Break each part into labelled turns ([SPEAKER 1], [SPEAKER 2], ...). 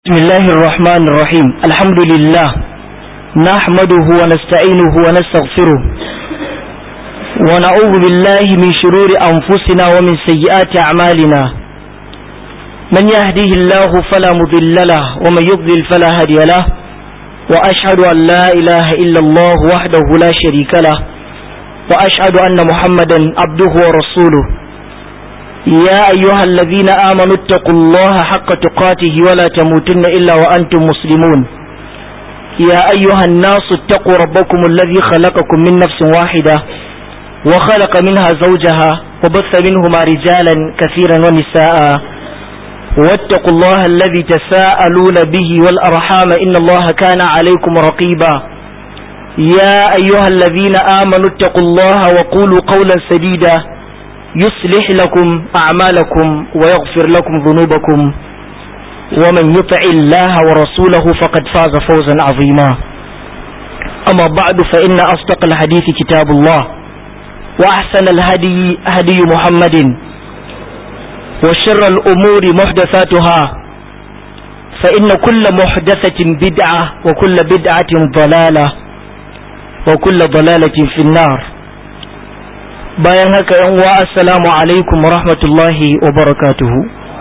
[SPEAKER 1] بسم الله الرحمن الرحيم الحمد لله نحمده ونستعينه ونستغفره ونعوذ بالله من شرور أنفسنا ومن سيئات أعمالنا من يهده الله فلا مضل له ومن يضلل فلا هادي له وأشهد أن لا إله إلا الله وحده لا شريك له وأشهد أن محمدا عبده ورسوله يا أيها الذين آمنوا اتقوا الله حق تقاته ولا تموتن إلا وأنتم مسلمون يا أيها الناس اتقوا ربكم الذي خلقكم من نفس واحدة وخلق منها زوجها وبث منهما رجالا كثيرا ونساء واتقوا الله الذي تساءلون به والأرحام إن الله كان عليكم رقيبا يا أيها الذين آمنوا اتقوا الله وقولوا قولا سديدا يصلح لكم أعمالكم ويغفر لكم ذنوبكم ومن يطع الله ورسوله فقد فاز فوزا عظيما أما بعد فإن أصدق الحديث كتاب الله وأحسن الهدي هدي محمد وشر الأمور محدثاتها فإن كل محدثة بدعة وكل بدعة ضلالة وكل ضلالة في النار bayan haka yan uwa assalamu alaikum wa rahmatullahi wa barakatuhu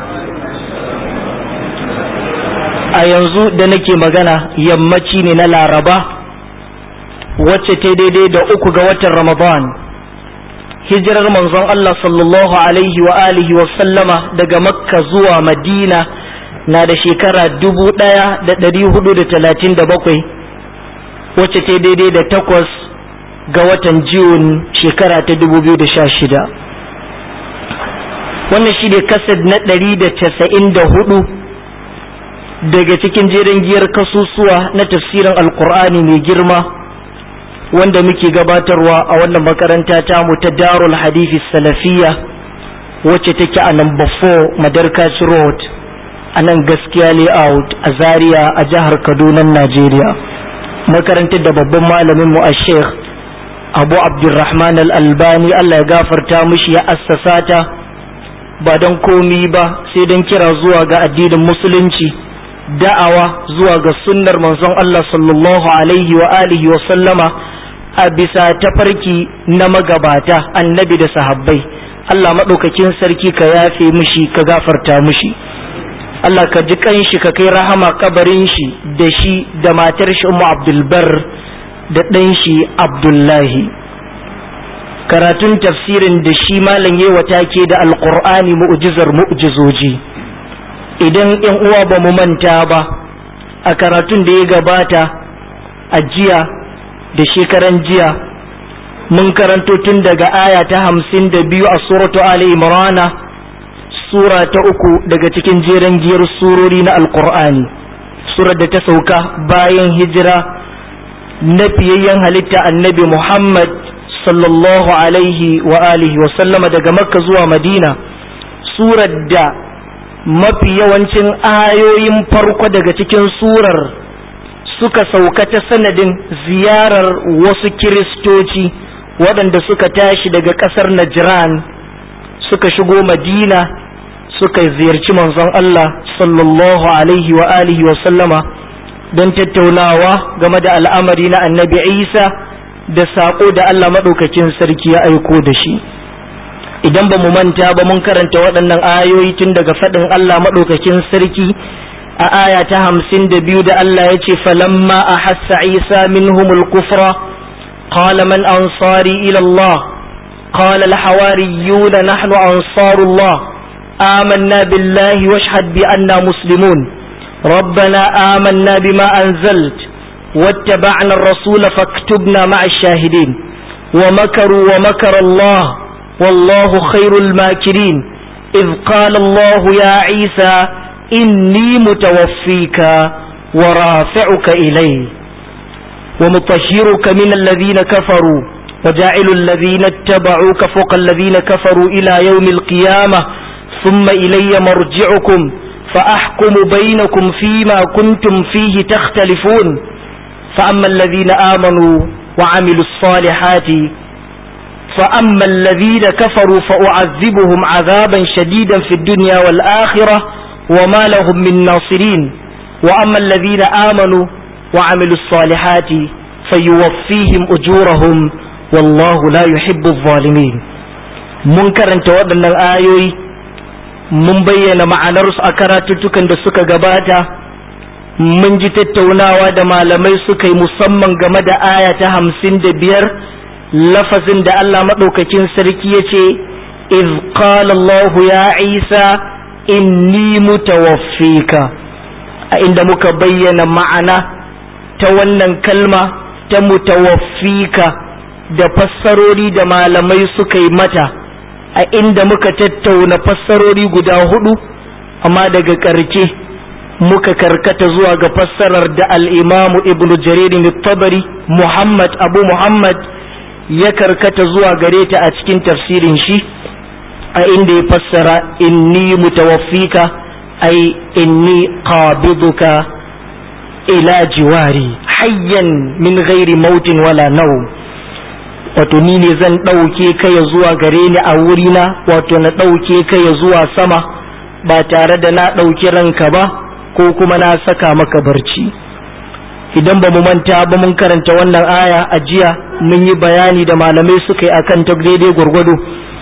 [SPEAKER 1] a yanzu da nake magana yammaci ne na laraba wacce ta daidai da uku ga watan ramadan hijirar manzon Allah sallallahu alaihi wa alihi wa sallama daga makka zuwa madina na da shekara dubu ɗaya da ɗari hudu da talatin da bakwai wacce ta daidai da takwas ga watan Jun shekara ta 2016 wannan shi ne kasad na 194 daga cikin jerin giyar kasusuwa na tafsirin alkur'ani mai girma wanda muke gabatarwa a wannan makaranta tamu ta darul hadithi salafiya wacce take a number 4 madarkaci road a nan gaskiya layout a zaria a jihar kaduna najeriya makarantar da babban malaminmu a sheikh abu abdurrahman al-albani Allah ya gafarta mishi ya assasa ta ba don komi ba sai don kira zuwa ga addinin musulunci da'awa zuwa ga sunnar manzon Allah sallallahu alaihi wa alihi wa sallama a bisa tafarki na magabata annabi da sahabbai Allah maɗaukakin sarki ka yafe mishi ka gafarta mishi Allah ka ji kanshi ka kai rahama kabarin shi da shi da matar shi Ummu Abdul Barr da ɗan shi Abdullahi karatun tafsirin da shi malam yi wata ke da alƙur'ani mu'jizar mu'jizoji idan ‘yan uwa ba mu manta ba a karatun da ya gabata a jiya da shekaran jiya mun karanto tun daga aya ta hamsin da biyu a suratu Ali Imrana sura ta uku daga cikin jeren giyar surori na alƙur'ani surar da ta sauka bayan hijira na fiyayyen halitta annabi Muhammad sallallahu alaihi wa alihi wa sallama daga makka zuwa madina surar da mafi yawancin ayoyin farko daga cikin surar suka sauka ta sanadin ziyarar wasu kiristoci waɗanda suka tashi daga ƙasar Najran suka shigo madina suka ziyarci manzon Allah sallallahu alaihi wa alihi wa sallama don tattaunawa game da al'amari na annabi isa da saƙo da allah maɗaukakin sarki ya aiko da shi idan ba mu manta ba mun karanta waɗannan ayoyi tun daga faɗin allah maɗaukakin sarki a aya ta hamsin da biyu da allah ya ce falamma a hassa isa minhumul kufra qala man ansari ila allah qala al-hawariyuna nahnu ansarullah amanna billahi washhad bi anna muslimun ربنا آمنا بما أنزلت واتبعنا الرسول فاكتبنا مع الشاهدين ومكروا ومكر الله والله خير الماكرين إذ قال الله يا عيسى إني متوفيك ورافعك إلي ومطهرك من الذين كفروا وجاعل الذين اتبعوك فوق الذين كفروا إلى يوم القيامة ثم إلي مرجعكم فأحكم بينكم فيما كنتم فيه تختلفون فأما الذين آمنوا وعملوا الصالحات فأما الذين كفروا فأعذبهم عذابا شديدا في الدنيا والآخرة وما لهم من ناصرين wa amma alladhina amanu wa amilus salihati fayuwaffihim ujurahum wallahu la yuhibbu adh-dhalimin mun karanta waɗannan ayoyi mun bayyana ma'anarsu a karatuttukan da suka gabata mun ji tattaunawa da malamai suka yi musamman game da aya ta hamsin da biyar lafazin da Allah maɗaukakin sarki ya ce iz qala Allah ya Isa inni mutawaffika a inda muka bayyana ma'ana ta wannan kalma ta mutawaffika da fassarori da malamai suka yi mata a inda muka tattauna fassarori guda hudu amma daga ƙarke muka karkata zuwa ga fassarar da al'imamu ibn jaririn tabari muhammad abu muhammad ya karkata zuwa gare ta a cikin tafsirin shi a inda ya fassara inni mutawaffika ai inni qabiduka ila jiwari hayyan min ghairi mautin wala nau wato ni ne zan ɗauke ka ya zuwa gare ni a wurina wato na ɗauke ka ya zuwa sama ba tare da na ɗauki ranka ba ko kuma na saka maka barci idan ba mu manta ba mun karanta wannan aya a jiya mun yi bayani da malamai suka yi akan ta daidai gwargwado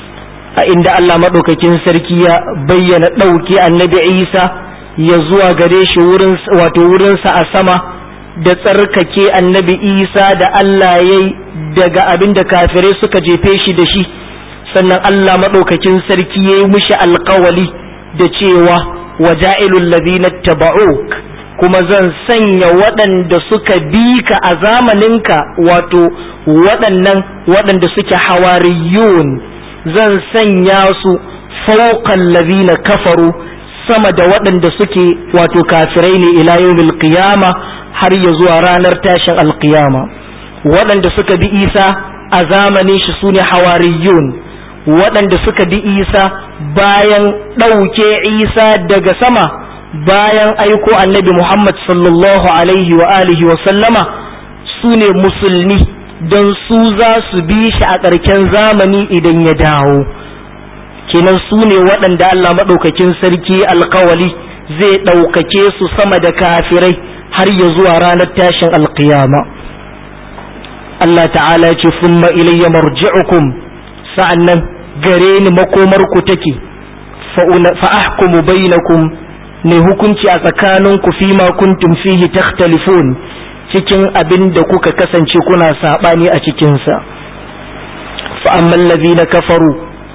[SPEAKER 1] a inda Allah maɗaukakin sarki ya bayyana ɗauke annabi Isa ya zuwa gare shi wurin wato wurinsa a sama da tsarkake annabi Isa da Allah ya yi daga abin da kafirai suka jefe shi da shi sannan Allah maɗaukakin sarki ya yi mushi alkawali da cewa waja'ilul ladina taba'uk kuma zan sanya waɗanda suka bi ka a zamaninka wato waɗannan waɗanda suke hawariyun zan sanya su fauqal ladina kafaru sama da waɗanda suke wato kafirai ne ila yawmil qiyama har ya zuwa ranar tashin alqiyama waɗanda suka bi Isa a zamanin shi sune hawariyun waɗanda suka bi Isa bayan ɗauke Isa daga sama bayan aiko annabi Muhammad sallallahu alaihi wa alihi wa sallama su ne musulmi don su za su bi shi a ƙarken zamani idan ya dawo kenan su ne waɗanda Allah maɗaukakin sarki alkawali zai ɗaukake su sama da kafirai har ya zuwa ranar tashin alkiyama Allah ta'ala ya ce summa ilayya marji'ukum sa'annan gare ni makomarku take fa ahkumu bainakum ne hukunci a tsakaninku fi ma kuntum fihi takhtalifun cikin abin da kuka kasance kuna sabani a cikinsa fa amman ladina kafaru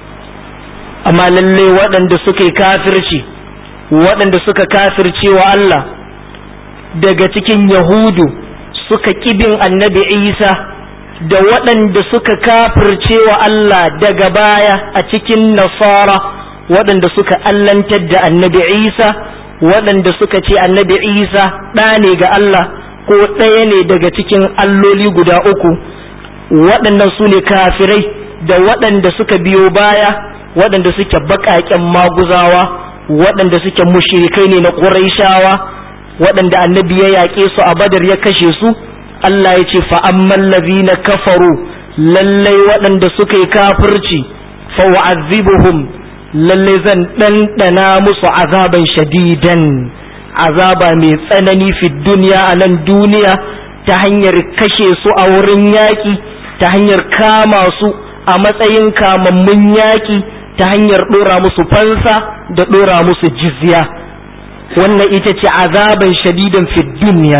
[SPEAKER 1] amma lalle waɗanda suka yi kafirci waɗanda suka kafirce wa Allah daga cikin yahudu suka kibin annabi isa da waɗanda suka kafirce wa Allah daga baya a cikin nasara waɗanda suka allantar da annabi isa waɗanda suka ce annabi isa ɗa ne ga Allah ko ɗaya ne daga cikin alloli guda uku waɗannan su ne kafirai da waɗanda suka biyo baya waɗanda suke baƙaƙen maguzawa waɗanda suke mushrikai ne na ƙuraishawa waɗanda annabi ya yaƙe su a badar ya kashe su Allah ya ce fa'amman na kafaru lallai waɗanda suka yi kafirci fa'u'azzibuhum lallai zan ɗanɗana musu azaban shadidan azaba mai tsanani fi duniya a nan duniya ta hanyar kashe su a wurin yaƙi ta hanyar kama su a matsayin kamammun yaƙi ta hanyar ɗora musu fansa da ɗora musu jizya wannan ita ce azaban shadidan fi duniya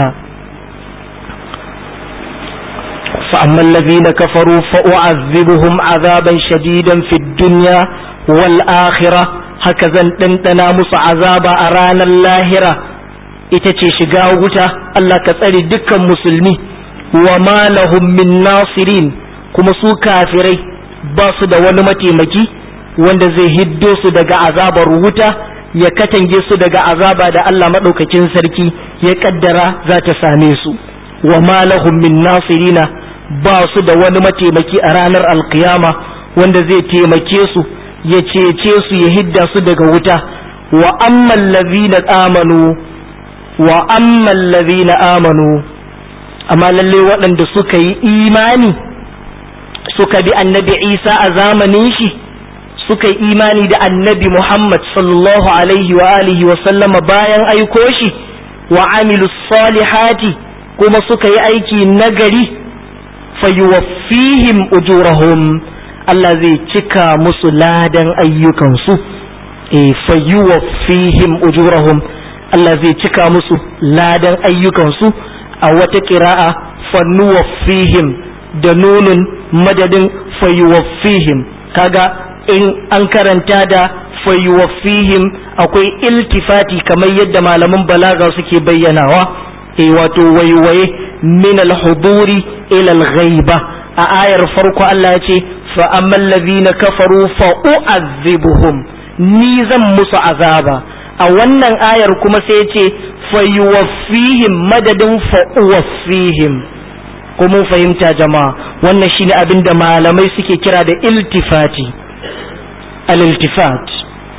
[SPEAKER 1] فأما الذين كفروا فأعذبهم عذابا شديدا في الدنيا والآخرة هكذا تنتنا مس عذابا أرانا اللاهرة itace shiga wuta Allah ka tsare dukkan musulmi wa ma lahum min nasirin kuma su kafirai ba su da wani mataimaki wanda zai hiddo su daga azabar wuta ya katange su daga azaba da Allah maɗaukakin sarki ya kaddara za ta same su wa ma lahum min nasirina ba su da wani mataimaki a ranar alkiyama wanda zai taimake su ya cece su ya hidda su daga wuta wa amman ladhina amanu wa amman ladhina amanu amma lalle waɗanda suka yi imani suka bi annabi Isa a zamanin shi suka yi imani da annabi Muhammad sallallahu alaihi wa alihi wa sallama bayan aiko shi wa amilu salihati kuma suka yi aiki nagari fayuwaffihim ujurahum Allah zai cika musu ladan ayyukansu e fayuwaffihim ujurahum Allah zai cika musu ladan ayyukansu a wata ƙira'a fannuwaffihim da nunun madadin fayuwaffihim kaga in an karanta da fayuwaffihim akwai iltifati kamar yadda malaman balaga suke bayyanawa e wato waiwaye min al-huduri ila al-ghaiba a ayar farko Allah ya ce fa ammal ladhina kafaru fa u'azzibuhum ni zan musu azaba a wannan ayar kuma sai ya ce fa yuwaffihim madadin fa uwaffihim ko mun fahimta jama'a wannan shine abin da malamai suke kira da iltifati al-iltifat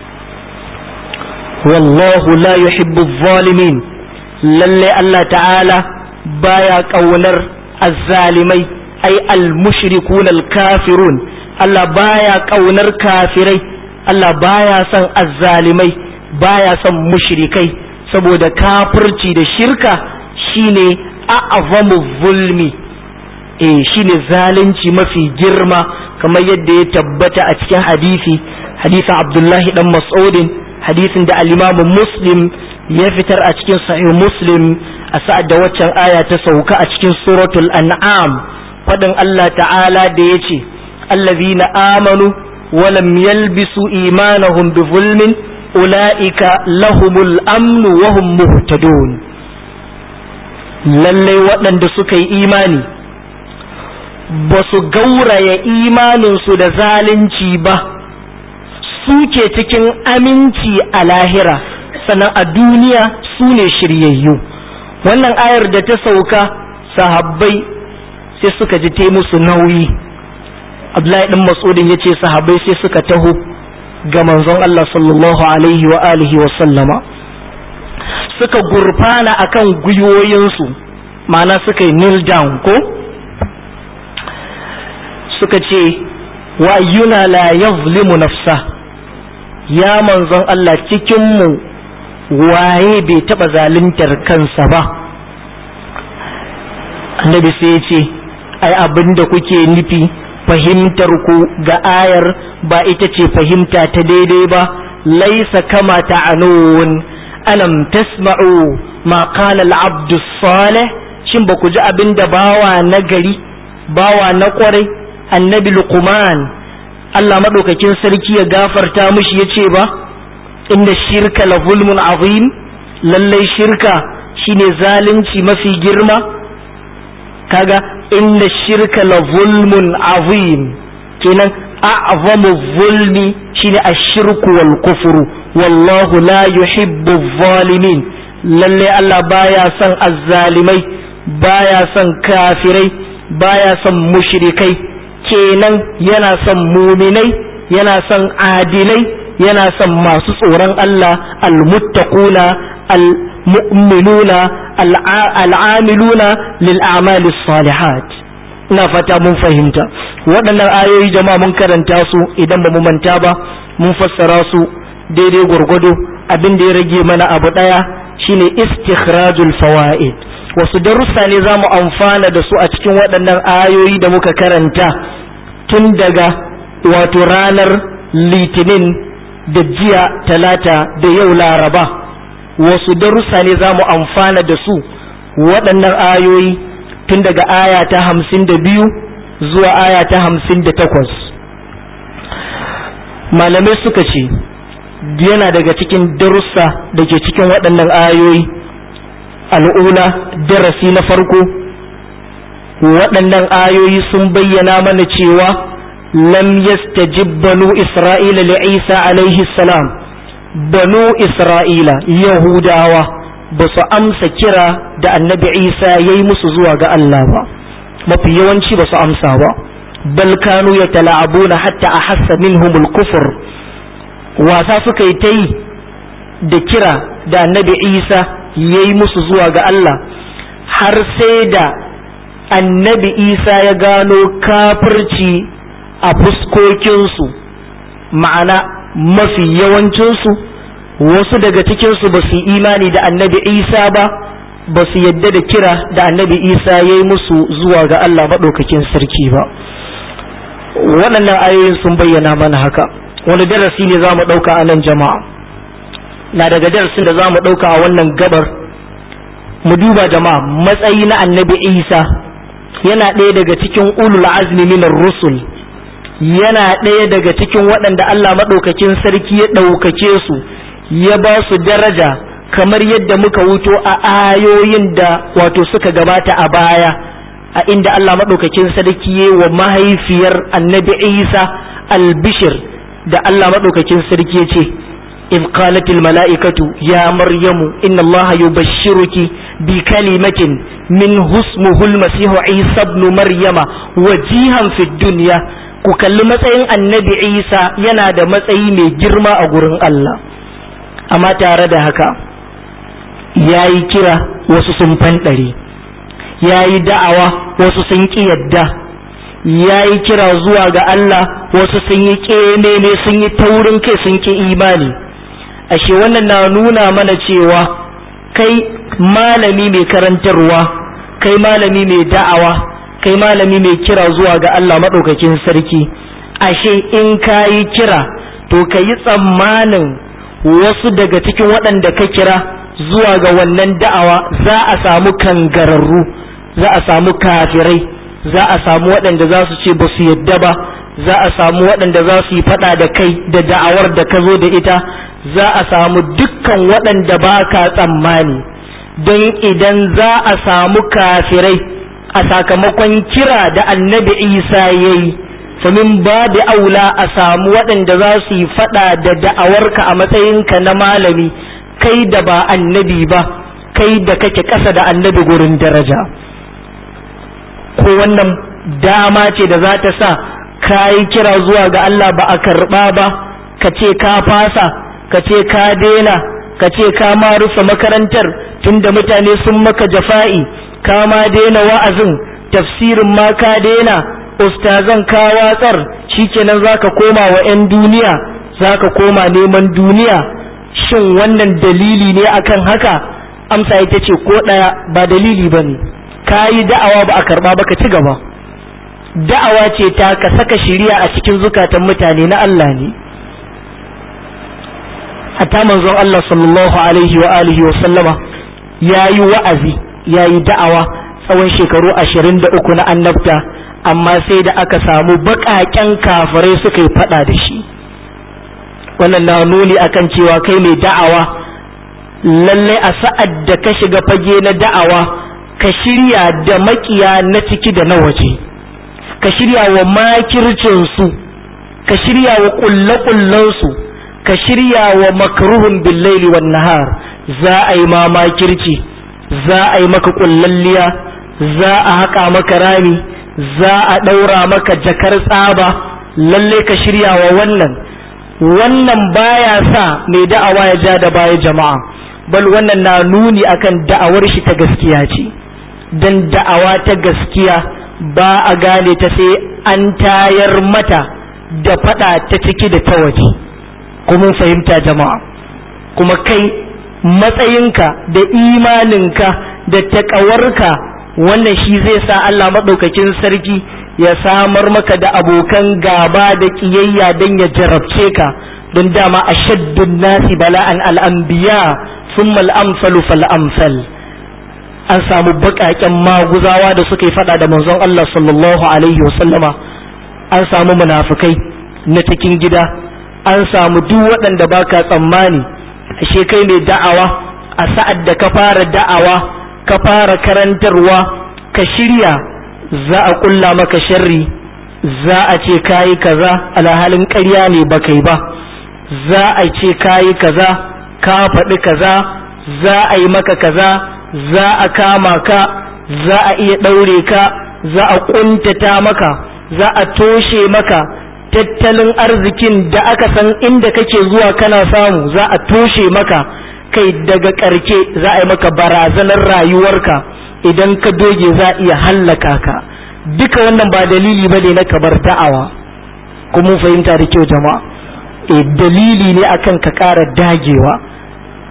[SPEAKER 1] wallahu la yuhibbu adh-dhalimin lalle Allah ta'ala baya kaunar azzalimai ai al-mushrikun al-kafirun Allah baya kaunar kafirai Allah baya son azzalimai baya son mushrikai saboda kafirci da shirka shine a'zamu zulmi eh shine zalunci mafi girma kamar yadda ya tabbata a cikin hadisi hadisin Abdullahi dan Mas'udin hadisin da al-Imam Muslim ya fitar a cikin sahih Muslim a sa'ad da waccan aya ta sauka a cikin suratul an'am fadin Allah ta'ala da yace allazina amanu wa lam yalbisu imanahum bi zulmin ulaika lahumul amnu wa hum muhtadun lalle waɗanda suka yi imani ba su gauraya imaninsu da zalunci ba suke cikin aminci a lahira sannan a duniya su ne shiryayyu wannan ayar da ta sauka sahabbai sai suka ji tai musu nauyi abdullahi ɗan mas'udin ya ce sahabbai sai suka taho ga manzon Allah sallallahu alaihi wa alihi wa sallama suka gurfana akan gwiwoyinsu ma'ana suka yi kneel down ko suka ce wa ayyuna la yazlimu nafsa ya manzon Allah cikinmu waye bai taɓa zaluntar kansa ba annabi sai ya ce ai abin da kuke nufi fahimtar ku ga ayar ba ita ce fahimta ta daidai ba laisa kama ta'anun alam tasma'u ma qala al-abdu salih shin ba ku ji abin da bawa na gari bawa na kwarai annabi luqman Allah madaukakin sarki ya gafarta mishi yace ba inda shirka la zulmun azim lallai shirka shine zalunci mafi girma kaga inda shirka la zulmun azim kenan a'zamu zulmi shine ashirku wal kufru wallahu la yuhibbu zalimin lalle Allah baya son azzalimai baya son kafirai baya son mushrikai kenan yana son muminai yana son adilai yana son masu tsoron Allah almuttaquna almu'minuna al'amiluna lil a'mali salihat ina fata mun fahimta waɗannan ayoyi jama'a mun karanta su idan ba mu manta ba mun fassara su daidai gwargwado abin da ya rage mana abu ɗaya shine istikhrajul fawaid wasu darussa ne za mu amfana da su a cikin waɗannan ayoyi da muka karanta tun daga wato ranar litinin da jiya talata da yau laraba wasu darussa ne za mu amfana da su waɗannan ayoyi tun daga aya ta hamsin da biyu zuwa aya ta hamsin da takwas malamai suka ce yana daga cikin darussa da ke cikin waɗannan ayoyi al'ula darasi na farko waɗannan ayoyi sun bayyana mana cewa lam yastajib banu isra'ila li isa alaihi salam banu isra'ila yahudawa ba su amsa kira da annabi isa ya yi musu zuwa ga allah ba mafi yawanci ba su amsa ba bal kanu ya tala'abuna hatta a hassa minhumul kufur wasa suka yi ta yi da kira da annabi isa ya yi musu zuwa ga allah har sai da annabi isa ya gano kafirci a fuskokinsu ma'ana mafi yawancinsu wasu daga cikinsu ba su imani da annabi isa ba ba su yadda da kira da annabi isa ya yi musu zuwa ga allah maɗaukakin sarki ba waɗannan ayoyin sun bayyana mana haka wani darasi ne za mu ɗauka a nan jama'a na daga darasin da za mu ɗauka a wannan gabar mu duba jama'a matsayi na annabi isa yana ɗaya daga cikin ulul azmi minar rusul yana ɗaya daga cikin waɗanda Allah maɗaukakin sarki ya ɗaukake su ya ba su daraja kamar yadda muka wuto a ayoyin da wato suka gabata a baya a inda Allah maɗaukakin sarki ya wa mahaifiyar annabi Isa albishir da Allah maɗaukakin sarki ya ce إذ قالت الملائكة يا مريم إن الله يبشرك بكلمة منه اسمه المسيح عيسى ابن مريم وجيها في الدنيا ku kalli matsayin annabi isa yana da matsayi mai girma a gurin Allah amma tare da haka ya yi kira wasu sun fanɗare ya yi da'awa wasu sun ƙi yadda ya yi kira zuwa ga Allah wasu sun yi ƙememe sun yi taurin kai sun ƙi imani ashe wannan na nuna mana cewa kai malami mai karantarwa kai malami mai da'awa kai malami mai kira zuwa ga Allah maɗaukakin sarki ashe in ka yi kira to ka yi tsammanin wasu daga cikin waɗanda ka kira zuwa ga wannan da'awa za a samu kangararru za a samu kafirai za a samu waɗanda za su ce ba su yadda ba za a samu waɗanda za su yi faɗa da kai da da'awar da ka zo da ita za a samu dukkan waɗanda ba ka tsammani don idan za a samu kafirai a sakamakon kira da annabi isa ya yi famin ba da aula a samu waɗanda za su yi faɗa da da'awarka a matsayinka na malami kai da ba annabi ba kai da kake ƙasa da annabi gurin daraja ko wannan dama ce da za ta sa ka yi kira zuwa ga Allah ba a karɓa ba ka ce ka fasa ka ce ka daina ka ce ka ma rufe makarantar tunda mutane sun maka jafa'i ka ma daina wa'azin tafsirin ma ka daina ustazan ka watsar shikenan zaka koma wa 'yan duniya zaka koma neman duniya shin wannan dalili ne akan haka amsa ita ce ko ɗaya ba dalili ba ne ka yi da'awa ba a karɓa ba ka ci gaba da'awa ce ta ka saka shiriya a cikin zukatan mutane na Allah ne hatta manzon Allah sallallahu alaihi wa alihi wa sallama ya yi wa'azi ya yi da'awa tsawon shekaru ashirin da uku na annabta amma sai da aka samu baƙaƙen kafirai suka yi faɗa da shi wannan na nuni akan cewa kai mai da'awa lalle a sa'ad da ka shiga fage na da'awa ka shirya da makiya na ciki da na waje ka shirya wa makircinsu ka shirya wa ƙulle-ƙullensu ka shirya wa makruhun billaili wan nahar za a yi ma makirci za a yi maka ƙullalliya za a haƙa maka rami za a ɗaura maka jakar tsaba lalle ka shirya wa wannan wannan baya sa mai da'awa ya ja da baya jama'a bal wannan na nuni akan da'awar shi ta gaskiya ce dan da'awa ta gaskiya ba a gane ta sai an tayar mata da fada ta ciki da ta waje kuma fahimta jama'a kuma kai matsayinka da imaninka da taƙawarka wannan shi zai sa Allah maɗaukakin sarki ya samar maka da abokan gaba da ƙiyayya don ya jarabce ka don dama a shaddun nasi bala'an al'ambiya sun mal'amsalu fal'amsal an samu baƙaƙen maguzawa da suka yi faɗa da manzon Allah sallallahu alaihi wasallama an samu munafukai na cikin gida an samu duk waɗanda baka tsammani ashe kai mai da'awa a sa'ad da ka fara da'awa ka fara karantarwa ka shirya za a kulla maka sharri za a ce kayi kaza alhalin ƙarya ne ba kai ba za a ce kayi kaza ka faɗi kaza za a yi maka kaza za a kama ka za a iya ɗaure ka za a ƙuntata maka za a toshe maka tattalin arzikin da aka san inda kake zuwa kana samu za a toshe maka kai daga ƙarke za a yi maka barazanar rayuwarka idan ka doge za a iya hallaka ka duka wannan ba dalili ba ne na kabar da'awa kuma fahimta da kyau jama'a e dalili ne akan ka ƙara dagewa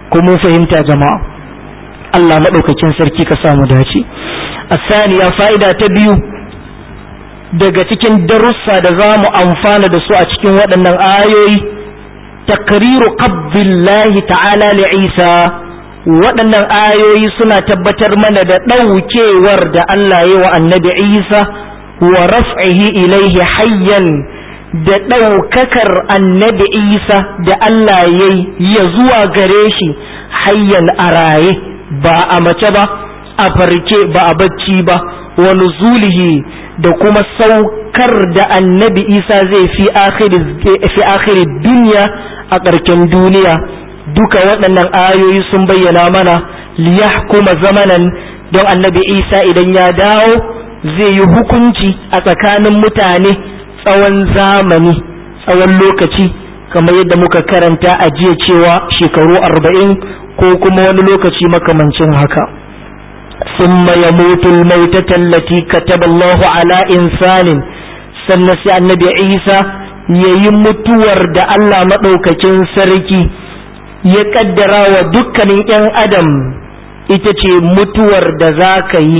[SPEAKER 1] ko mun fahimta jama'a Allah maɗaukakin sarki ka samu dace asaniya fa'ida ta biyu daga cikin darussa da za mu amfana da su a cikin waɗannan ayoyi takriru qabdillahi ta'ala li Isa waɗannan ayoyi suna tabbatar mana da ɗaukewar da Allah ya wa annabi Isa wa raf'ihi ilaihi hayyan da ɗaukakar annabi Isa da Allah ya ya zuwa gare shi hayyan a raye ba a mace ba a farke ba a bacci ba wa nuzulihi da kuma saukar da annabi Isa zai fi akhiri duniya a ƙarken duniya duka waɗannan ayoyi sun bayyana mana liyahkuma zamanan don annabi isa idan ya dawo zai yi hukunci a tsakanin mutane tsawon zamani tsawon lokaci kamar yadda muka karanta a jiya cewa shekaru arba'in ko kuma wani lokaci makamancin haka ثم يموت الموتة التي كتب الله على إنسان سنسي النبي عيسى يمتور دا الله مدوككين سركي ya kaddara wa dukkanin 'yan adam ita ce mutuwar da za ka yi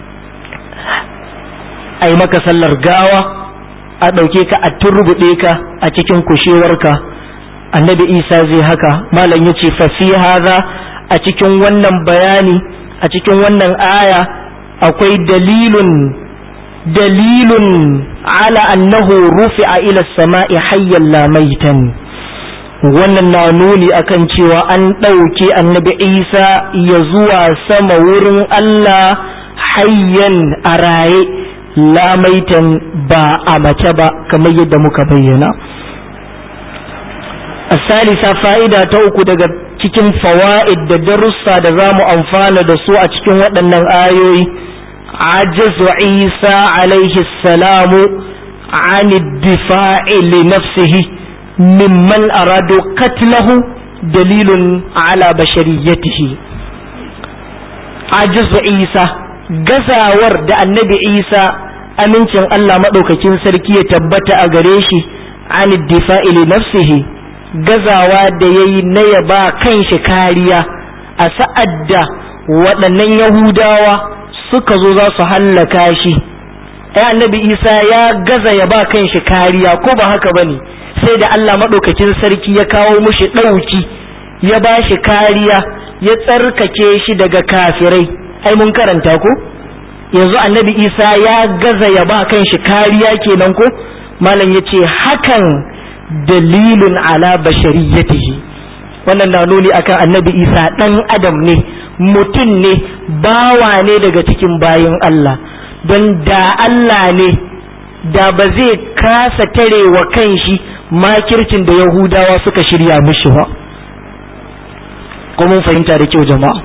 [SPEAKER 1] a yi maka sallar gawa a ɗauke ka a turbuɗe ka a cikin kushewarka annabi isa zai haka malam ya ce fafi haza a cikin wannan bayani a cikin wannan aya akwai dalilun dalilun ala annahu rufi'a ila sama'i hayyan lamaitan wannan na nuni akan cewa an ɗauke annabi isa ya zuwa sama wurin Allah hayyan a raye lamaitan ba a mace ba kamar yadda muka bayyana a salisa fa'ida ta uku daga cikin fawa'id da darussa da za mu amfana da su a cikin waɗannan ayoyi ajazu isa alaihi salamu an difa'i li nafsihi ممن أرادوا قتله دليل على بشريته عجز عيسى gazawar da annabi isa amincin Allah maɗaukakin sarki ya tabbata a gare shi an difa'i li nafsihi gazawa da ya yi na ya ba kanshi kariya a sa'ad da waɗannan yahudawa suka zo za su hallaka shi ai annabi isa ya gaza ya ba kanshi kariya ko ba haka bane sai da Allah maɗaukakin sarki ya kawo mushi ɗauki ya ba shi kariya ya tsarkake shi daga kafirai ai mun karanta ko yanzu annabi isa ya gaza ya ba kan shi kariya kenan ko malam ya ce hakan dalilun ala bashariyatihi wannan na nuni akan annabi isa ɗan adam ne mutum ne bawa ne daga cikin bayin Allah don da Allah ne da ba zai kasa tare wa kanshi makircin da yahudawa suka shirya mishi ba ko mun fahimta da kyau jama'a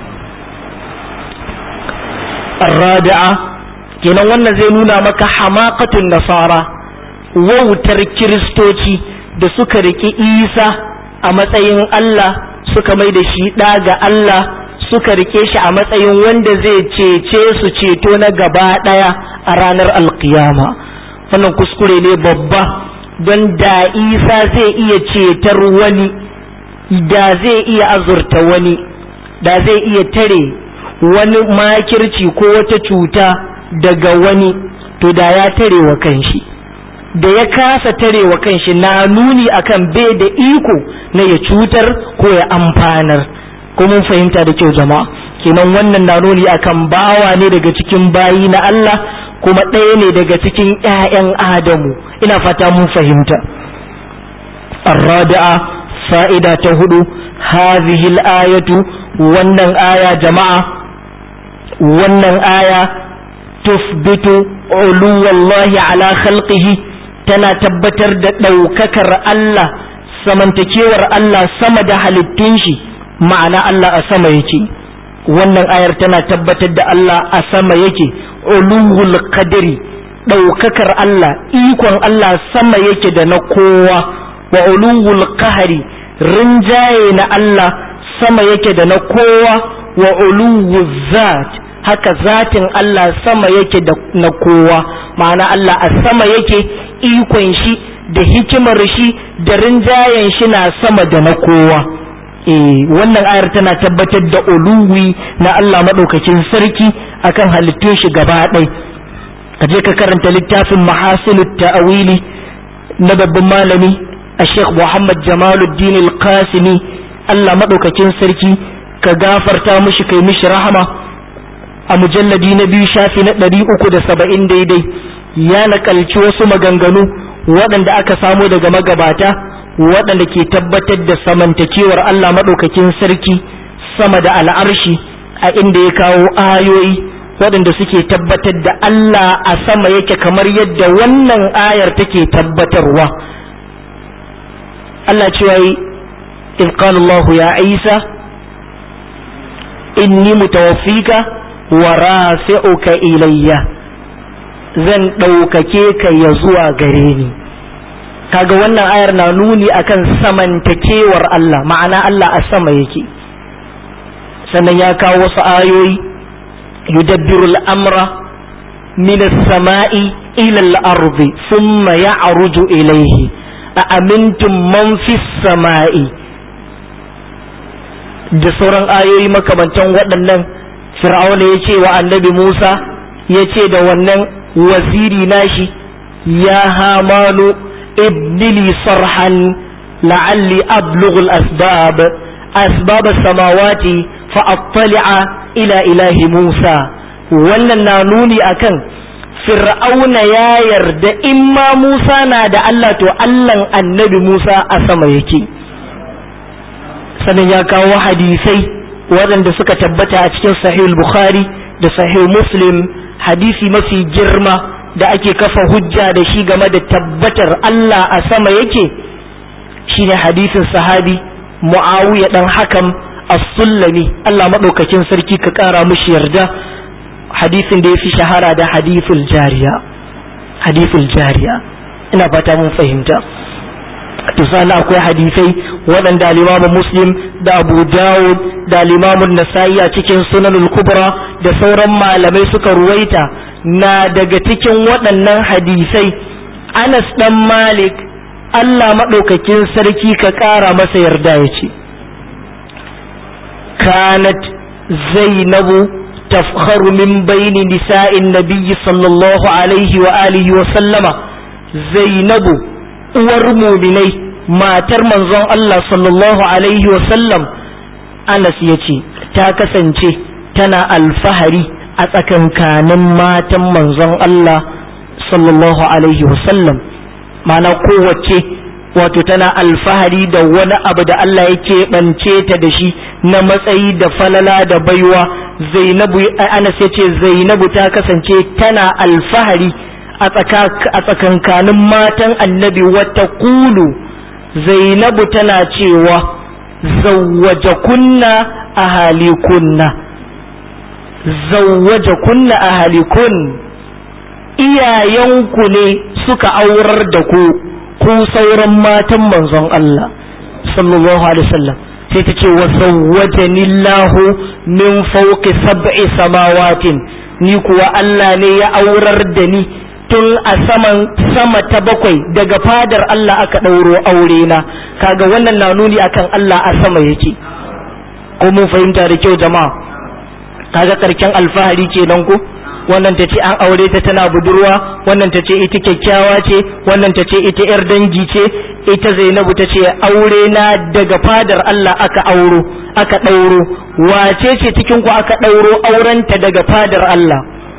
[SPEAKER 1] الرابعة kenan wannan zai nuna maka hamakatun nasara wautar kiristoci da suka riki isa a matsayin Allah suka mai da shi ɗa ga Allah suka rike shi a matsayin wanda zai cece su ceto na gaba ɗaya a ranar alkiyama wannan kuskure ne babba don da isa zai iya cetar wani da zai iya azurta wani da zai iya tare wani makirci ko wata cuta daga wani to da ya tare wa kanshi da ya kasa tare wa kanshi na nuni akan bai da iko na ya cutar ko ya amfanar ko mun fahimta da kyau jama'a kenan wannan na nuni akan bawa ne daga cikin bayi na Allah kuma ɗaya ne daga cikin ‘ya'yan Adamu ina fata mun fahimta. Arrada'a fa'ida ta hudu, hazihil ayatu wannan aya jama'a, wannan aya tufbitu uluwallahi ala khalqihi tana tabbatar da ɗaukakar Allah, samantakewar Allah sama da halittun shi, ma'ana Allah a sama yake. Wannan ayar tana tabbatar da Allah a sama yake. uluwul qadri ɗaukakar Allah ikon Allah sama yake da na kowa wa uluwul qahari rinjaye na Allah sama yake da na kowa wa uluwul zat haka zatin Allah sama yake da na kowa ma'ana Allah a sama yake ikon shi da hikimar shi da rinjayen shi na sama da na kowa eh wannan ayar tana tabbatar da uluwi na Allah madaukakin sarki akan halittun shi gaba ɗaya ka je ka karanta littafin mahasilut ta'awili na babban malami a Sheikh Muhammad Jamaluddin Al-Qasimi Allah madaukakin sarki ka gafarta mishi kai mishi rahama a mujalladi na biyu shafi na ɗari uku da saba'in daidai ya nakalci wasu maganganu waɗanda aka samo daga magabata waɗanda ke tabbatar da samantakewar Allah maɗaukakin sarki sama da al'arshi a inda ya kawo ayoyi waɗanda suke tabbatar da Allah a sama yake kamar yadda wannan ayar take tabbatarwa Allah cewa yi إذ قال الله يا عيسى إني متوفيك ورافعك إليّ zan ɗaukake ka ya zuwa gare ni kaga wannan ayar na nuni akan samantakewar Allah ma'ana Allah a sama yake sannan ya kawo wasu ayoyi yudabbiru al'amra min as-sama'i ila al-ardi thumma ya'ruju ilayhi a amintum man fis sama'i da sauran ayoyi makamantan waɗannan fir'auna ya ce wa annabi Musa ya ce da wannan waziri nashi ya hamanu ibnili sarhan la'alli ablughu al-asbab asbab as-samawati fa attali'a ila ilahi Musa wannan na nuni akan fir'auna ya yarda in ma Musa na da Allah to Allahn annabi Musa a sama yake sannan ya kawo hadisai waɗanda suka tabbata a cikin sahih bukhari da sahih muslim hadisi mafi girma da ake kafa hujja da shi game da tabbatar Allah a sama yake shine hadisin sahabi muawiya dan hakam as-sullami Allah madaukakin sarki ka kara mushi yarda hadisin da yafi shahara da hadithul jariya hadithul jariya ina fata mun fahimta misali akwai hadisai waɗanda limamin muslim da abu dawud da limamun nasa'i a cikin sunanul kubra da sauran malamai suka ruwaita na daga cikin waɗannan hadisai anas ɗan malik allah maɗaukakin sarki ka ƙara masa yarda ya ce kanat zainabu tafkharu min baini nisa'in nabiyyi sallallahu alaihi wa alihi wa sallama zainabu uwar muminai matar manzon Allah sallallahu alaihi wasallam Anas ya ce ta kasance tana alfahari a tsakankanin matan manzon Allah sallallahu alaihi wasallam mana kowace wato tana alfahari da wani abu da Allah ya keɓance ta da shi na matsayi da falala da baiwa zainabu Anas ya ce zainabu ta kasance tana alfahari a tsakankanin matan annabi wata kulu zainabu tana cewa zawwaje kunna a halikunna zawwaje kunna a halikun iyayenku ne suka aurar da ku ku sauran matan manzon Allah sallallahu alaihi wasallam sai ta ce wa zawwajani Allahu min fawqi sab'i samawatin ni kuwa Allah ne ya aurar da ni tun a saman sama ta bakwai daga fadar Allah aka ɗauro aure na kaga wannan na nuni akan Allah a sama yake ko mun fahimta da kyau jama'a kaga karken alfahari kenan ko wannan ta ce an aure ta tana budurwa wannan ta ce ita kyakkyawa ce wannan ta ce ita yar dangi ce ita zainabu ta ce aure na daga fadar Allah aka auro aka ɗauro wace ce cikin ku aka ɗauro aurenta daga fadar Allah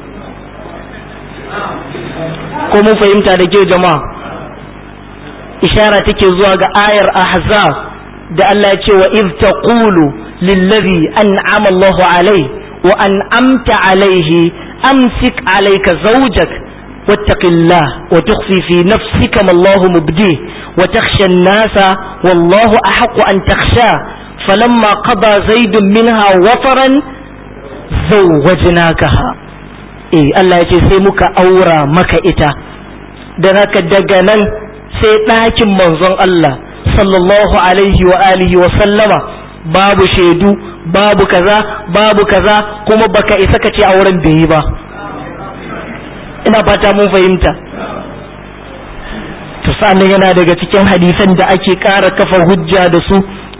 [SPEAKER 1] ko mun fahimta da kyau jama'a ishara take zuwa ga ayar ahzab da Allah ya ce wa iz taqulu lillazi an'ama Allahu alai wa an'amta alaihi amsik alayka zawjak واتق الله وتخفي في نفسك ما الله مبديه وتخشى الناس والله أحق أن تخشاه فلما قضى زيد منها وطرا زوجناكها eh Allah ya ce sai muka aura maka ita da haka daga nan sai ɗakin manzon Allah sallallahu alaihi wa alihi wa sallama babu shaidu babu kaza babu kaza kuma baka isa ka ce auren bai yi ba ina fata mun fahimta to sannan yana daga cikin hadisan da ake ƙara kafa hujja da su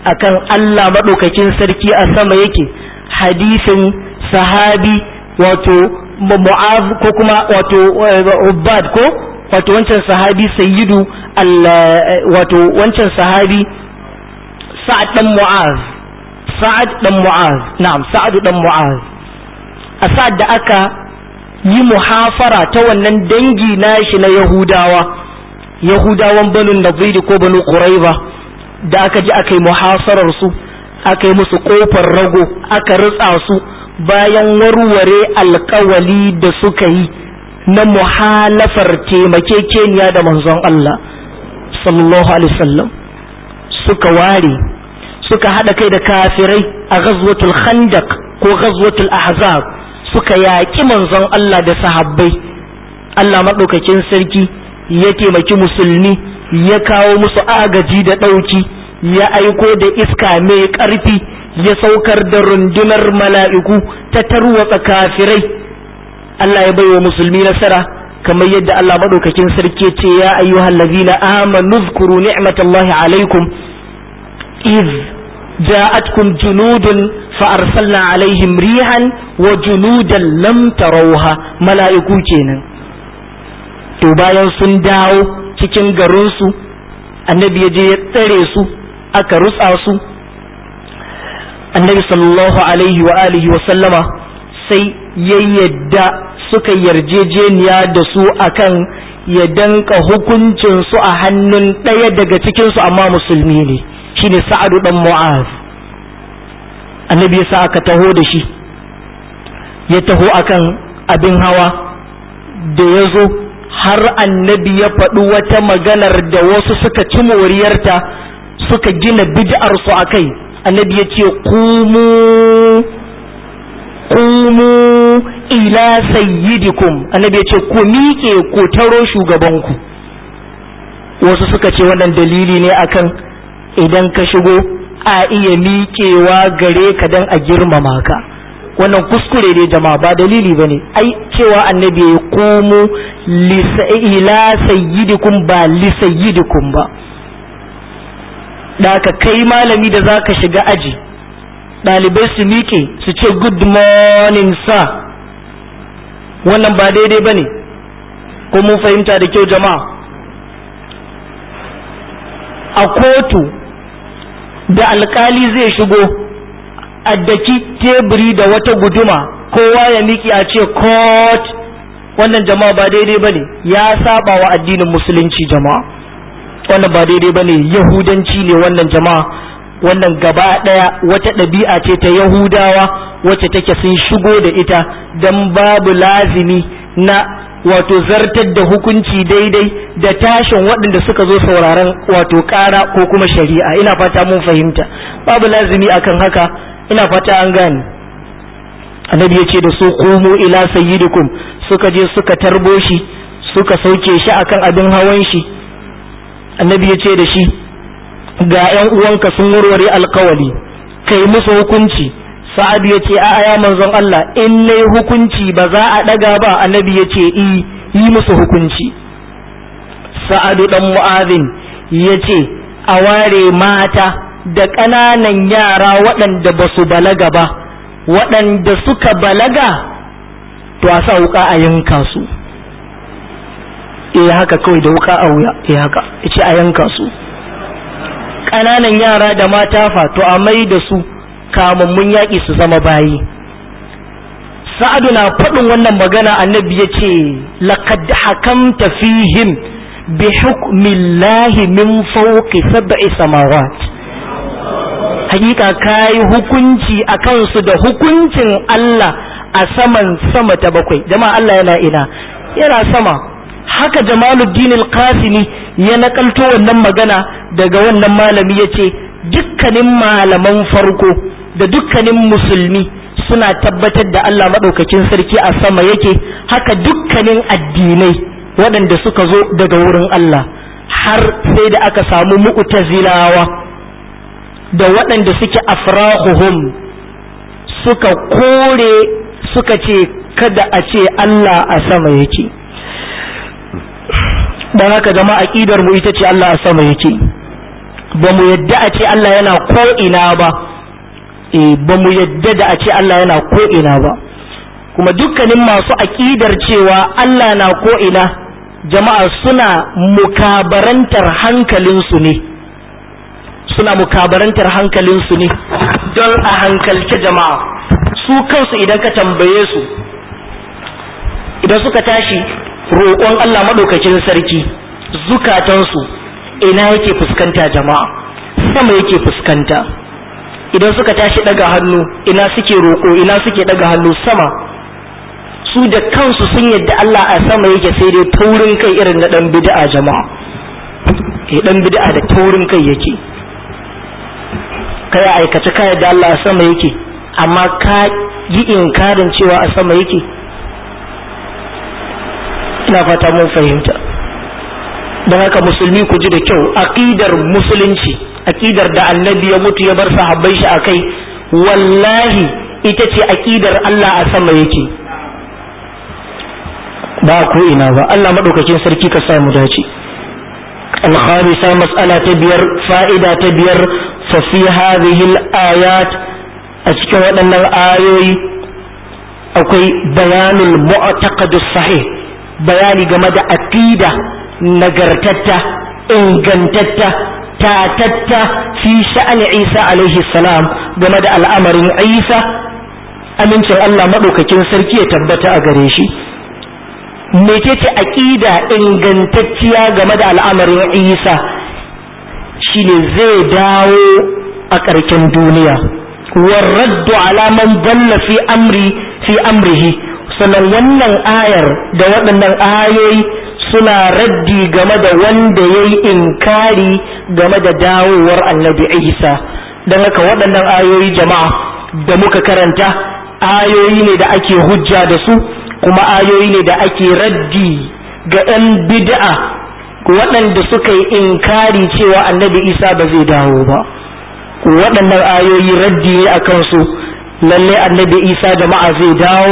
[SPEAKER 1] akan Allah maɗaukakin sarki a sama yake hadisin sahabi wato mu'az ko kuma wato ubad ko wato wancan sahabi sayyidu wato wancan sahabi sa'ad dan mu'az sa'ad dan mu'az na'am sa'ad dan mu'az a sa'ad da aka yi muhafara ta wannan dangi nashi na yahudawa yahudawan banu nadiri ko banu quraiba da aka ji aka yi muhasarar su aka yi musu kofar rago aka ritsa su bayan warware alkawali da suka yi na muhalafar taimakekeniya da manzon Allah sallallahu alaihi wasallam suka ware suka hada kai da kafirai a ghazwatul khandaq ko ghazwatul ahzab suka yaƙi manzon Allah da sahabbai Allah maɗaukakin sarki ya taimaki musulmi ya kawo musu agaji da ɗauki ya aiko da iska mai ƙarfi ya saukar da rundunar mala'iku ta tarwatsa kafirai Allah ya baiwa musulmi nasara kamar yadda Allah maɗaukakin sarki ce ya ayyuhal ladina amanu zkuru ni'matallahi alaikum iz ja'atkum junudun fa arsalna alaihim rihan wa junudan lam tarawha mala'iku kenan to bayan sun dawo cikin garinsu annabi ya je ya tsare su aka rutsa su annabi sallallahu alaihi wa alihi wa sallama sai ya yadda suka yarjejeniya da su akan ya danka hukuncin su a hannun ɗaya daga cikin su amma musulmi ne shine sa'adu dan mu'az annabi yasa aka taho da shi ya taho akan abin hawa da ya zo har annabi ya faɗi wata maganar da wasu suka ci moriyarta suka gina bid'arsu a kai annabi ya ce kumu kumu ila sayyidikum annabi ya ce ku miƙe ku taro shugabanku wasu suka ce wannan dalili ne akan idan ka shigo a iya miƙewa gare ka don a girmama ka wannan kuskure ne jama'a ba dalili ba ne ai cewa annabi ya komo ila sayyidikum ba li sayyidikum ba da ka kai malami da zaka shiga aji ɗalibai su miƙe su ce good morning sir wannan ba daidai ba ne ko mun fahimta da kyau jama'a a kotu da alkali zai shigo addaki teburi da wata guduma kowa ya miki a ce court wannan jama'a ba daidai bane ya saba wa addinin musulunci jama'a wannan ba daidai bane yahudanci ne wannan jama'a wannan gaba daya wata ɗabi'a ce ta yahudawa wacce take sun shigo da ita dan babu lazimi na wato zartar da hukunci daidai da tashin waɗanda suka zo sauraron wato ƙara ko kuma shari'a ina fata mun fahimta babu lazimi akan haka ina fata an gane annabi ya ce da su qumu ila sayyidikum suka je suka tarbo shi suka sauke shi akan abin hawan shi annabi ya ce da shi ga ƴan uwanka sun warware alkawali kai musu hukunci sa'ad ya ce a'a ya manzon Allah in nayi hukunci ba za a daga ba annabi ya ce i yi musu hukunci sa'adu dan mu'azin ya ce a ware mata da ƙananan yara waɗanda ba su balaga ba waɗanda suka balaga to a sa wuka a yanka su eh haka kawai da wuka a wuya eh haka ce a yanka su ƙananan yara da mata fa to a mai da su kamammun yaƙi su zama bayi sa'adu na faɗin wannan magana annabi ya ce laqad hakamta fihim bi hukmillahi min fawqi sab'i samawat hakika kayi hukunci a kansu da hukuncin Allah a saman sama ta bakwai jama'a Allah yana ina yana sama haka jamaluddin al-qasimi ya nakalto wannan magana daga wannan malami yace dukkanin malaman farko da dukkanin musulmi suna tabbatar da Allah madaukakin sarki a sama yake haka dukkanin addinai waɗanda suka zo daga wurin Allah har sai da aka samu mu'tazilawa da waɗanda suke afrahuhum suka kore suka ce kada a ce Allah a sama yake don haka zama aƙidar mu ita ce Allah a sama yake ba mu yadda a ce Allah yana ko ina ba eh ba mu yadda da a ce Allah yana ko ina ba kuma dukkanin masu aƙidar cewa Allah na ko ina jama'a suna mukabarantar hankalinsu ne suna mukabarantar hankalinsu ne don a hankalce jama'a su kansu idan ka tambaye su idan suka tashi roƙon Allah maɗaukakin sarki zukatansu ina yake fuskanta jama'a sama yake fuskanta idan suka tashi ɗaga hannu ina suke roƙo ina suke ɗaga hannu sama su da kansu sun yadda Allah a sama yake sai dai taurin kai irin na ɗan bid'a jama'a eh ɗan bid'a da taurin kai yake kai aikace ka yadda Allah a sama yake amma ka yi inkarin cewa a sama yake ina fata mun fahimta don haka musulmi ku ji da kyau aqidar musulunci aqidar da annabi ya mutu ya bar sahabbai shi akai wallahi ita ce aqidar Allah a sama yake ba ko ina ba Allah madaukakin sarki ka samu dace الخامسة مسألة بير فائدة تبير ففي هذه الآيات أتكلم أن الآيوي أكوي بيان المعتقد الصحيح بيان جمد أكيدة نجرتتا إنجنتتا تاتتا في شأن عيسى عليه السلام جمد الأمر عيسى amincin Allah maɗaukakin sarki ya tabbata a gare shi mecece aƙida ingantacciya game da al'amarin isa shine zai dawo a ƙarshen duniya warraddu alaman balla fi amri fi amrihi sannan wannan ayar da waɗannan ayoyi suna raddi game da wanda ya yi inkari game da dawowar annabi isa don haka waɗannan ayoyi jama'a da muka karanta ayoyi ne da ake hujja da su kuma ayoyi ne da ake raddi ga 'yan bid'a waɗanda suka yi inkari cewa annabi isa ba zai dawo ba waɗannan ayoyi raddi ne a kansu lalle annabi isa jama'a zai dawo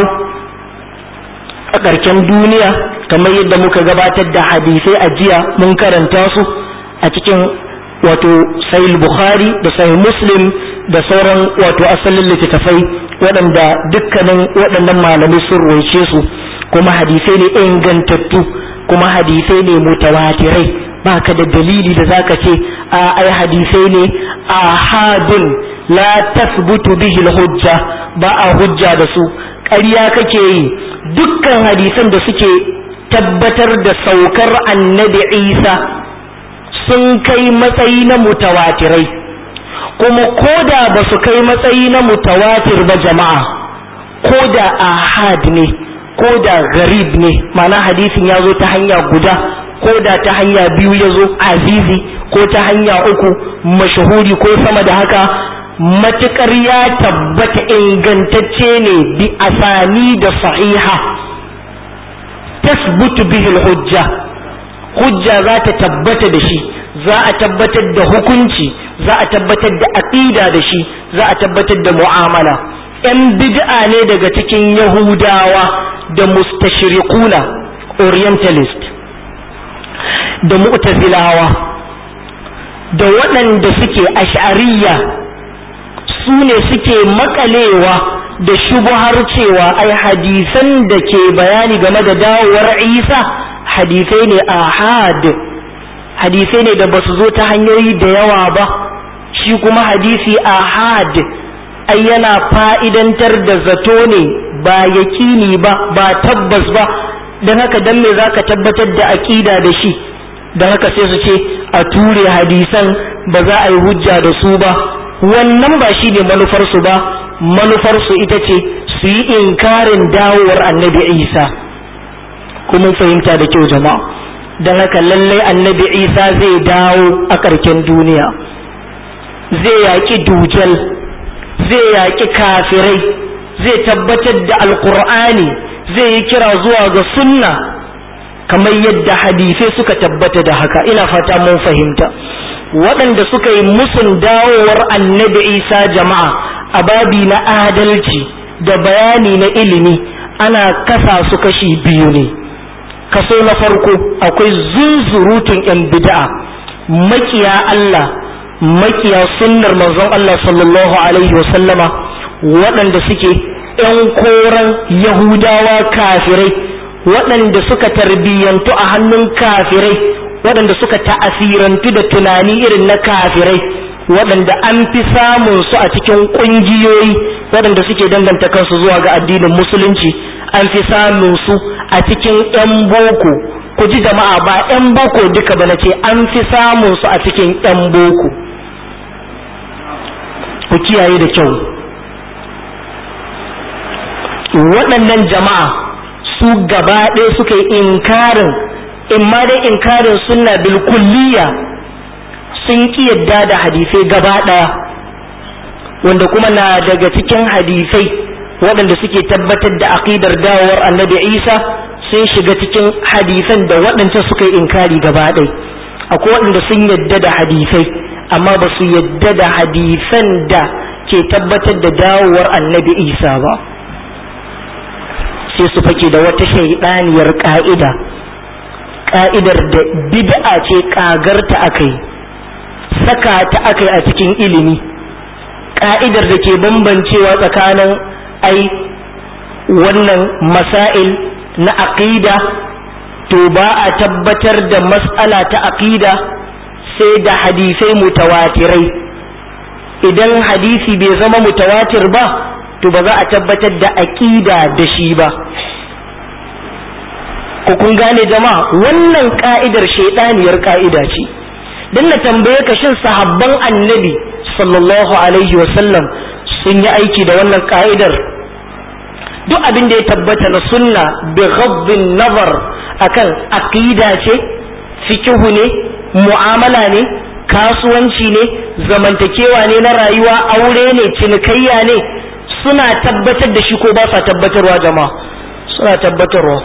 [SPEAKER 1] a ƙarshen duniya kamar yadda muka gabatar da hadisai a jiya mun karanta su a cikin wato sahih bukhari da sahih muslim da sauran wato asalin littattafai waɗanda dukkanin waɗannan malamai sun roice su kuma hadisai ne ingantattu kuma hadisai ne mutawatirai baka da dalili da zaka ce a ai hadisai ne ahadun la tasbutu bihi hujja ba a hujja da su ƙarya kake yi dukkan hadisan da suke tabbatar da saukar annabi isa sun kai matsayi na mutawatirai kuma koda ba su kai matsayi na mutawatir ba jama'a koda ahad ne koda garib ne mana hadisin ya zo ta hanya guda koda ta hanya biyu ya zo azizi ko ta hanya uku mashahuri ko sama da haka matukar ya tabbata ingantacce ne bi asani da sahiha tasbutu bihi hujja hujja za ta tabbata da shi za a tabbatar da hukunci za a tabbatar da aqida da shi za a tabbatar da mu'amala yan bid'a ne daga cikin yahudawa da mustashriquna orientalist da mu'tazilawa da waɗanda suke ash'ariyya su ne suke makalewa da shubuhar cewa ai hadisan da ke bayani game da dawowar isa hadisai ne ahad hadisai ne da basu zo ta hanyoyi da yawa ba shi kuma hadisi ahad ai yana fa'idantar da zato ne ba yakini ba ba tabbas ba don haka dan me zaka tabbatar da aƙida da shi don haka sai su ce a ture hadisan ba za a yi hujja da su ba wannan ba shi ne manufarsu ba manufarsu ita ce su yi inkarin dawowar annabi isa kuma fahimta da kyau jama'a don haka lallai annabi isa zai dawo a ƙarken duniya zai yaƙi dujal zai yaƙi kafirai zai tabbatar da alƙur'ani zai yi kira zuwa ga sunna kamar yadda hadisai suka tabbata da haka ina fata mun fahimta waɗanda suka yi musun dawowar annabi isa jama'a a babi na adalci da bayani na ilimi ana kasa su kashi biyu ne kaso na farko akwai zunzurutun yan bid'a makiya Allah makiya sunnar manzon Allah sallallahu alaihi wasallama waɗanda suke ‘yan koran yahudawa kafirai waɗanda suka tarbiyyantu a hannun kafirai waɗanda suka ta'asirantu da tunani irin na kafirai waɗanda an fi samun su a cikin ƙungiyoyi waɗanda suke danganta kansu zuwa ga addinin musulunci an fi samun su a cikin 'yan boko ku ji jama'a ba 'yan boko duka ba na ce an fi samun su a cikin 'yan boko ku kiyaye da kyau waɗannan jama'a su gaba ɗaya suka yi inkarin in ma dai inkarin sunna bil kulliya sun ki yadda da hadisai gaba ɗaya wanda kuma na daga cikin hadisai waɗanda suke tabbatar da aqidar dawowar annabi isa sun shiga cikin hadisan da waɗanda suka yi inkari gaba ɗaya akwai waɗanda sun yadda da hadisai amma ba su yadda da hadisan da ke tabbatar da dawowar annabi isa ba sai su fake da wata shaidaniyar ka'ida ka'idar da bid'a ce kagarta akai saka ta akai a cikin ilimi ka'idar da ke bambancewa tsakanin ai wannan masail na aqida to ba a tabbatar da mas'ala ta aqida sai da hadisai mutawatirai idan hadisi bai zama mutawatir ba to ba za a tabbatar da aqida da shi ba ko kun gane jama'a wannan ka'idar shaidaniyar ka'ida ce dan na tambaye ka shin sahabban annabi sallallahu alaihi wasallam sun yi aiki da wannan ka'idar duk abin da ya tabbata na sunna bi ghaddin nazar akan aqida ce fikihu ne mu'amala ne kasuwanci ne zamantakewa ne na rayuwa aure ne cinikayya ne suna tabbatar da shi ko ba sa tabbatarwa jama'a suna tabbatarwa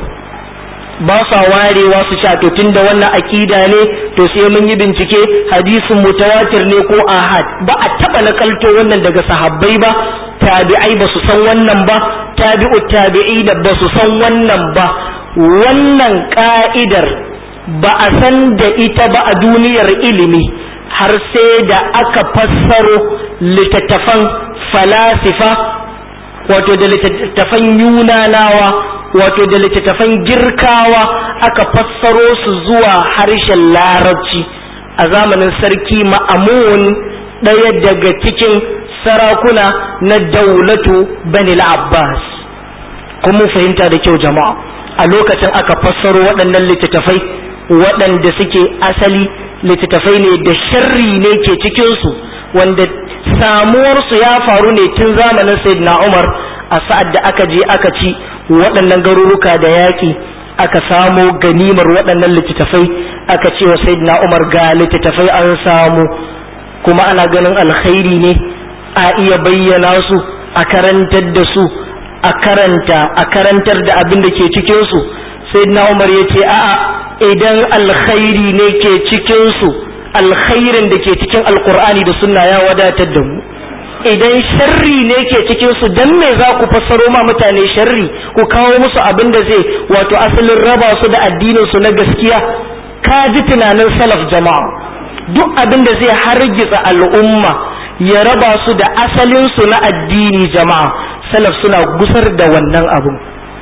[SPEAKER 1] ba sa warewa su sha to tunda wannan akida ne to sai mun yi bincike hadisin mutawatir ne ko ahad ba a taba nakalto wannan daga sahabbai ba tabi'ai ba su san wannan ba tabi'u tabi'i da ba su san wannan ba wannan ka'idar ba a san da ita ba a duniyar ilimi har sai da aka fassaro littattafan falasifa wato da littattafan yunanawa wato da littattafan girkawa aka fassaro su zuwa harshen larabci a zamanin sarki ma'amun ɗaya daga cikin sarakuna na daulatu banil abbas kuma fahimta da kyau jama'a a lokacin aka fassaro waɗannan littattafai waɗanda suke asali littattafai ne da sharri ne ke cikinsu wanda samuwarsu ya faru ne tun zamanin sayyidina umar a sa'ad da aka je aka ci waɗannan garuruka da yaƙi aka samo ganimar waɗannan littattafai aka ce wa sayyidina umar ga littattafai an samu kuma ana ganin alkhairi ne a iya bayyana su a karantar da su a karanta a karantar da abin da ke cikin su sayyidina umar ya ce a'a idan alkhairi ne ke cikin su alkhairin da ke cikin alkur'ani da sunna ya wadatar da mu idan sharri ne ke cikin su dan me za ku fassaro ma mutane sharri ku kawo musu abin da zai wato asalin raba su da addinin su na gaskiya ka ji tunanin salaf jama'a duk abin da zai hargitsa al'umma ya raba su da asalin su na addini jama'a salaf suna gusar da wannan abun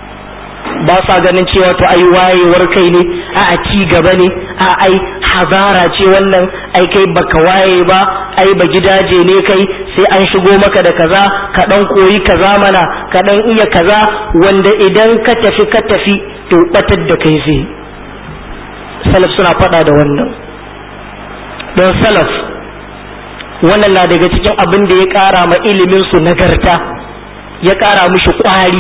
[SPEAKER 1] ba sa ganin cewa to ai wayewar kai ne a a ci gaba ne a ai hazara ce wannan ai kai baka waye ba ai ba gidaje ne kai sai an shigo maka da kaza ka dan koyi kaza mana ka dan iya kaza wanda idan ka tafi ka tafi to batar da kai zai salaf suna faɗa da wannan don salaf wannan na daga cikin abin da ya ƙara ma ilimin su nagarta ya ƙara mishi ƙwari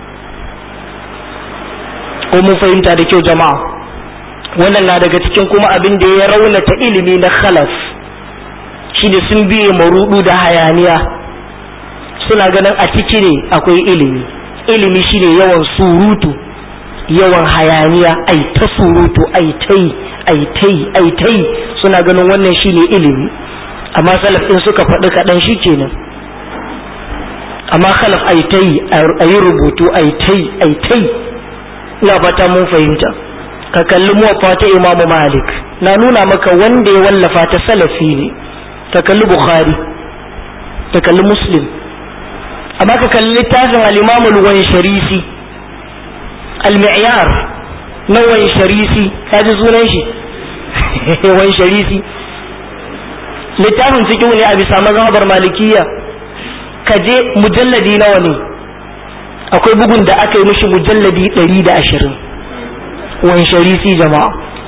[SPEAKER 1] ko mun fahimta da kyau jama'a wannan na daga cikin kuma abin da ya raunata ilimi na khalaf shine sun biye marudu da hayaniya suna ganin a ciki ne akwai ilimi ilimi shine yawan surutu yawan hayaniya ai ta surutu ai tai ai tai ai tai suna ganin wannan shine ilimi amma salaf din suka faɗi kaɗan shi kenan amma khalaf ai tai ayi rubutu ai tai ai tai ina fata mun fahimta ka kalli muwaffa ta imamu malik na nuna maka wanda ya wallafa ta salafi ne ka kalli bukhari ka kalli muslim amma ka kalli littafin al-imam al-wansharisi al-mi'yar na wansharisi ka ji sunan shi wansharisi littafin fiqh ne a bisa mazhabar malikiya ka je mujalladi nawa ne akwai bugun da aka yi mishi mujalladi ɗari da ashirin wansharisi jama'a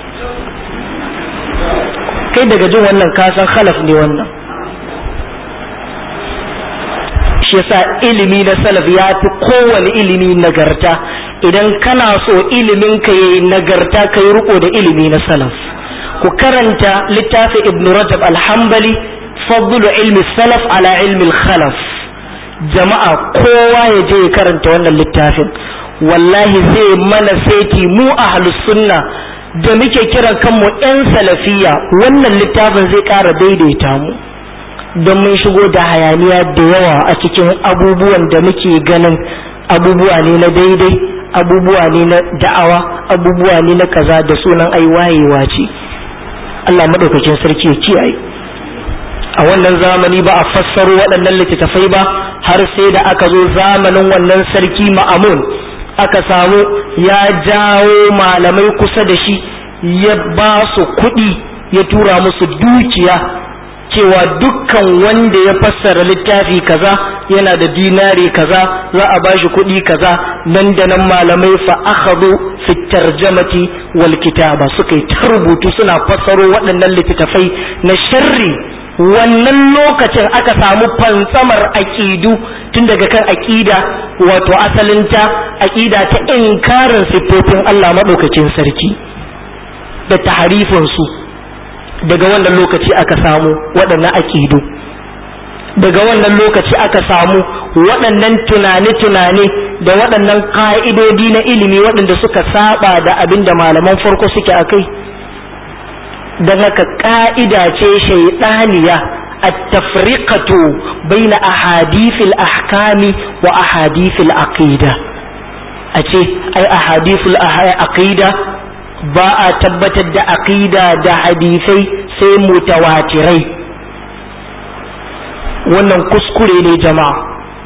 [SPEAKER 1] kai daga jin wannan kasan khalaf ne wannan shi yasa ilimi na salaf ya fi kowane ilimi nagarta idan kana so ilimin ka yi nagarta ka yi riko da ilimi na salaf ku karanta littafin ibn rajab alhambali fadlu ilmi salaf ala ilmi khalaf jama'a kowa ya je ya karanta wannan littafin wallahi zai mana saiti mu ahlus sunna da muke kiran kanmu 'yan salafiya wannan littafin zai ƙara daidaita mu don mun shigo da hayaniya da yawa a cikin abubuwan da muke ganin abubuwa ne na daidai abubuwa ne na da'awa abubuwa ne na kaza da sunan ai wayewa ce Allah maɗaukakin sarki ya kiyaye a wannan zamani ba a fassaro waɗannan littattafai ba har sai da aka zo zamanin wannan sarki ma'amun aka samu ya jawo malamai kusa da shi ya ba su kuɗi ya tura musu dukiya cewa dukkan wanda ya fassara littafi kaza yana da dinari kaza za a bashi kuɗi kaza nan da nan malamai fa akhadhu fi tarjamati wal kitaba suka yi ta rubutu suna fassaro waɗannan littattafai na sharri wannan lokacin aka samu fantsamar aƙidu tun daga kan aƙida wato asalinta aƙida ta inkarin siffofin Allah maɗaukakin sarki da taharifinsu daga wannan lokaci aka samu waɗannan aƙidu daga wannan lokaci aka samu waɗannan tunane-tunane da waɗannan ƙa'idodi na ilimi waɗanda suka saba da abin da malaman farko suke a kai don haka ƙa'ida ce shaiɗaniya a tafriqatu baina ahadithil ahkami wa ahadithil aqida a ce ai ahadithul aqida ba a tabbatar da aqida da hadisai sai mutawatirai wannan kuskure ne jama'a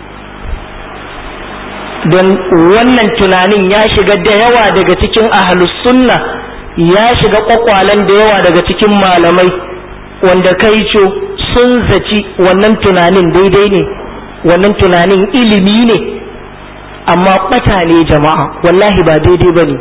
[SPEAKER 1] don wannan tunanin ya shiga da yawa daga cikin ahlus sunna ya shiga kwakwalen da yawa daga cikin malamai wanda kai co sun zaci wannan tunanin daidai ne wannan tunanin ilimi ne amma bata ne jama'a wallahi ba daidai ba ne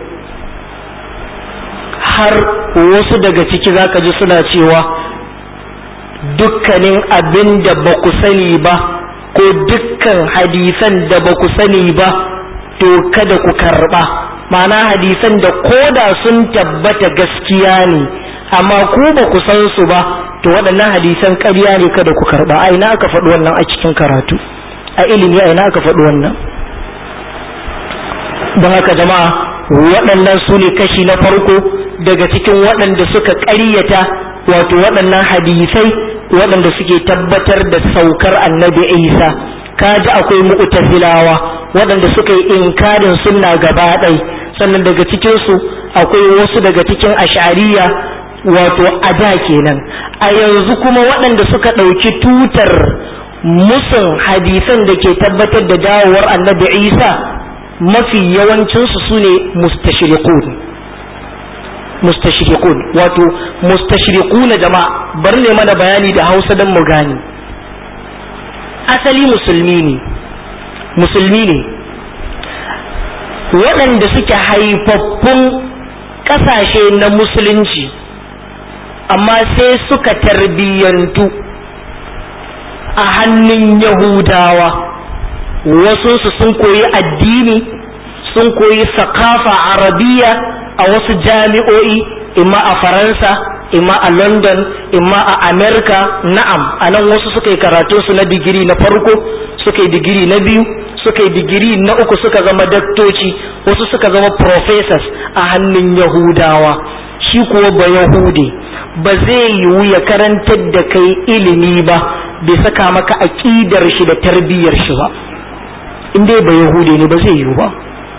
[SPEAKER 1] har wasu daga ciki zaka ji suna cewa dukkanin abin da ba ku sani ba ko dukkan hadisan da ba ku sani ba to kada ku karba ma'ana hadisan da koda sun tabbata gaskiya ne amma ku ba ku san su ba to waɗannan hadisan ƙarya ne kada ku karba a ina aka faɗi wannan a cikin karatu a ilimi a ina aka faɗi wannan don haka jama'a waɗannan su ne kashi na farko daga cikin waɗanda suka ƙaryata wato waɗannan hadisai waɗanda suke tabbatar da saukar annabi isa kaji akwai mu'tazilawa waɗanda suka yi inkarin sunna gaba ɗai sannan daga cikinsu akwai wasu daga cikin ashariya wato ada kenan a yanzu kuma waɗanda suka ɗauki tutar musun hadisan da ke tabbatar da dawowar annabi isa mafi yawancinsu su ne mustashriqun mustashriqun wato mustashriquna jama'a bar ne mana bayani da Hausa dan mu gani asali musulmi ne musulmi ne waɗanda suke haifaffun ƙasashe na musulunci amma sai suka tarbiyyantu a hannun yahudawa wasu su sun koyi addini sun koyi sakafa arabiya a wasu jami'o'i imma a faransa imma a london imma a america na'am a nan wasu suka yi karatunsu na digiri na farko suka yi digiri na biyu suka yi digiri na uku suka zama daktoci wasu suka zama professors a hannun yahudawa shi kuwa ba yahude ba zai yiwu ya karantar da kai ilimi ba bai saka maka aƙidar shi da tarbiyyar shi ba in dai ba yahude ne ba zai yiwu ba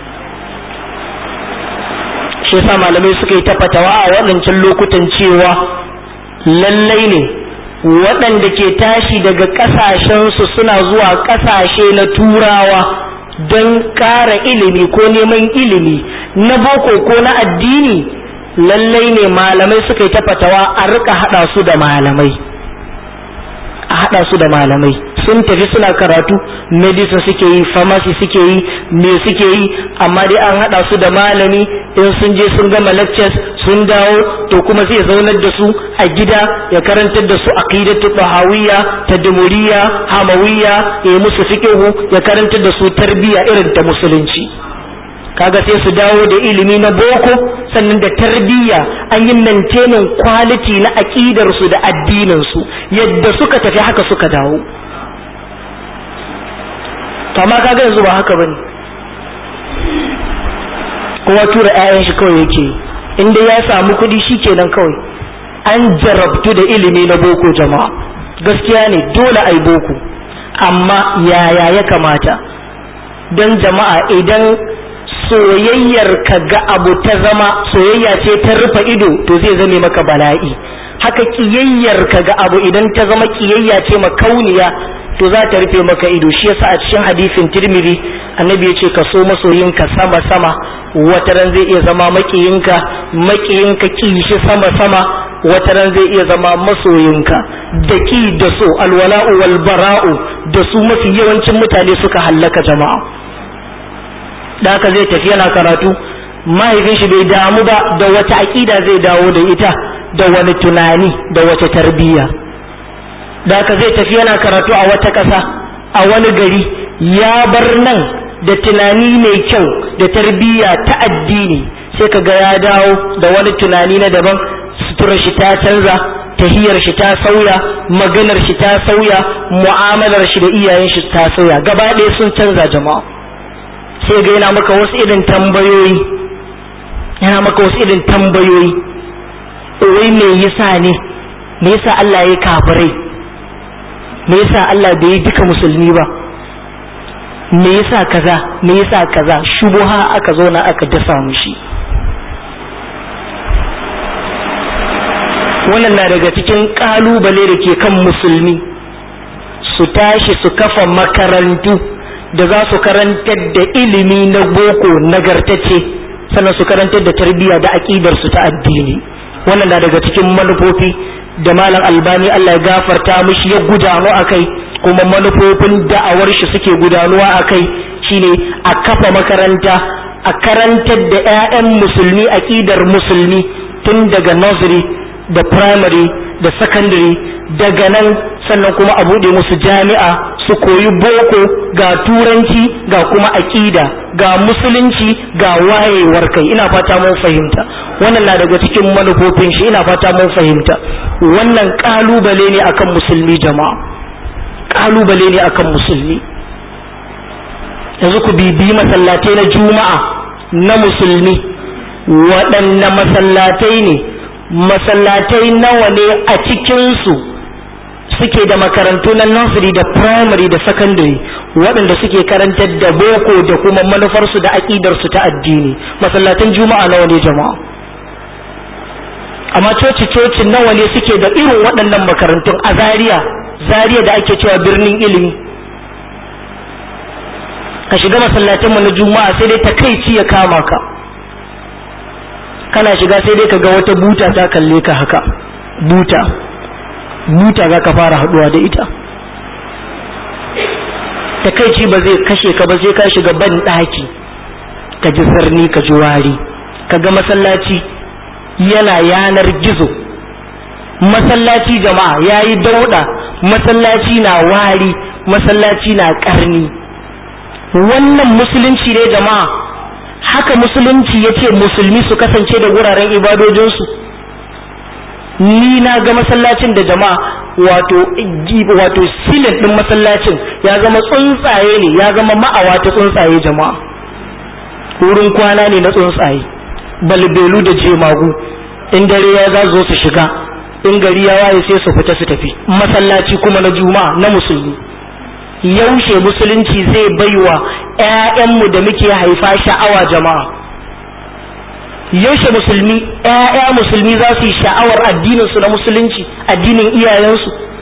[SPEAKER 1] shi yasa malamai suka yi ta fatawa a waɗancan lokutan cewa lallai ne waɗanda ke tashi daga ƙasashensu suna zuwa ƙasashe na turawa don ƙara ilimi ko neman ilimi na boko ko na addini lallai ne malamai suka yi ta fatawa a rika haɗa su da malamai a haɗa su da malamai sun tafi suna karatu medicine suke yi pharmacy suke yi me suke yi amma dai an haɗa su da malami in sun je sun gama lectures sun dawo to kuma zai zaunar da su a gida ya karantar da su aqidatu bahawiyya tadmuriyya hamawiyya ya musu fiqhu ya karantar da su tarbiyya irin ta musulunci kaga sai su dawo da ilimi na boko sannan da tarbiyya an yi maintaining quality na aqidar su da addinin su yadda suka tafi haka suka dawo amma kaga yanzu ba haka bane kowa tura 'ya'yan shi kawai yake inda ya samu kuɗi shikenan kawai an jarabtu da ilimi na boko jama'a gaskiya ne dole ai boko amma yaya ya kamata don jama'a idan soyayyar ka ga abu ta zama soyayya ce ta rufe ido to zai zame maka bala'i haka kiyayyar ka ga abu idan ta zama kiyayya ce makauniya to za ta rufe maka ido shi yasa a cikin hadisin tirmidhi annabi ya ce ka so masoyinka sama sama wata ran zai iya zama makiyinka makiyinka kishi sama sama wata ran zai iya zama masoyinka da ki da so alwala'u wal bara'u da su mafi yawancin mutane suka hallaka jama'a da haka zai tafi yana karatu mahaifin shi bai damu ba da wata aƙida zai dawo da ita da wani tunani da wata tarbiyya da haka zai tafi yana karatu a wata ƙasa a wani gari ya bar nan da tunani mai kyau da tarbiyya ta addini sai ka ga ya dawo da wani tunani na daban suturar shi ta canza tahiyar shi ta sauya maganar shi ta sauya mu'amalar shi da iyayen shi ta sauya gaba ɗaya sun canza jama'a sai ga yana maka wasu irin tambayoyi yana maka wasu irin tambayoyi wai me yasa ne me yasa Allah ya kafirai me yasa Allah bai yi duka musulmi ba me yasa kaza me yasa kaza shubuha aka zo na aka dasa mushi wannan na daga cikin kalubale da ke kan musulmi su tashi su kafa makarantu da za su karantar da ilimi na boko nagartacce sannan su karantar da tarbiyya da aƙidar su ta addini wannan na daga cikin manufofi da malam albani Allah ya gafarta mishi ya gudanu akai kuma manufofin da'awar shi suke gudanuwa akai shine a kafa makaranta a karantar da 'ya'yan musulmi aƙidar musulmi tun daga nursery da primary da secondary daga nan sannan kuma a buɗe musu jami'a su koyi boko ga turanci ga kuma aƙida ga musulunci ga wayewar kai ina fata mun fahimta wannan na daga cikin manufofin shi ina fata mun fahimta wannan kalubale ne akan musulmi jama'a kalubale ne akan musulmi yanzu ku bibi masallatai na juma'a na musulmi waɗanne masallatai ne masallatai nawa ne a cikinsu suke da makarantu na nursery da primary da secondary waɗanda suke karantar da boko da kuma manufarsu da aƙidarsu ta addini masallatan juma'a nawa ne jama'a amma coci coci nawa ne suke da irin waɗannan makarantun a zaria zaria da ake cewa birnin ilimi ka shiga masallatanmu na juma'a sai dai takaici ya kama ka kana shiga sai dai ka ga wata buta ta kalle ka haka buta buta za ka fara haduwa da ita takaici ba zai kashe ka ba sai ka shiga ban ɗaki ka ji sarni ka ji wari ka ga masallaci yana yanar gizo masallaci jama'a ya yi dauɗa masallaci na wari masallaci na ƙarni wannan musulunci ne jama'a haka musulunci ya ce musulmi su kasance da wuraren ibadojinsu ni na ga masallacin da jama'a wato wato silin din masallacin ya zama tsuntsaye ne ya zama ma'awa ta tsuntsaye jama'a wurin kwana ne na tsuntsaye balbelu da jemagu in dare ya za zo su shiga in gari ya waye sai su fita su tafi masallaci kuma na juma'a na musulmi yaushe musulunci zai baiwa 'ya'yanmu da muke haifa sha'awa jama'a yaushe musulmi ƴaƴa musulmi za su yi sha'awar addinin su na musulunci addinin iyayensu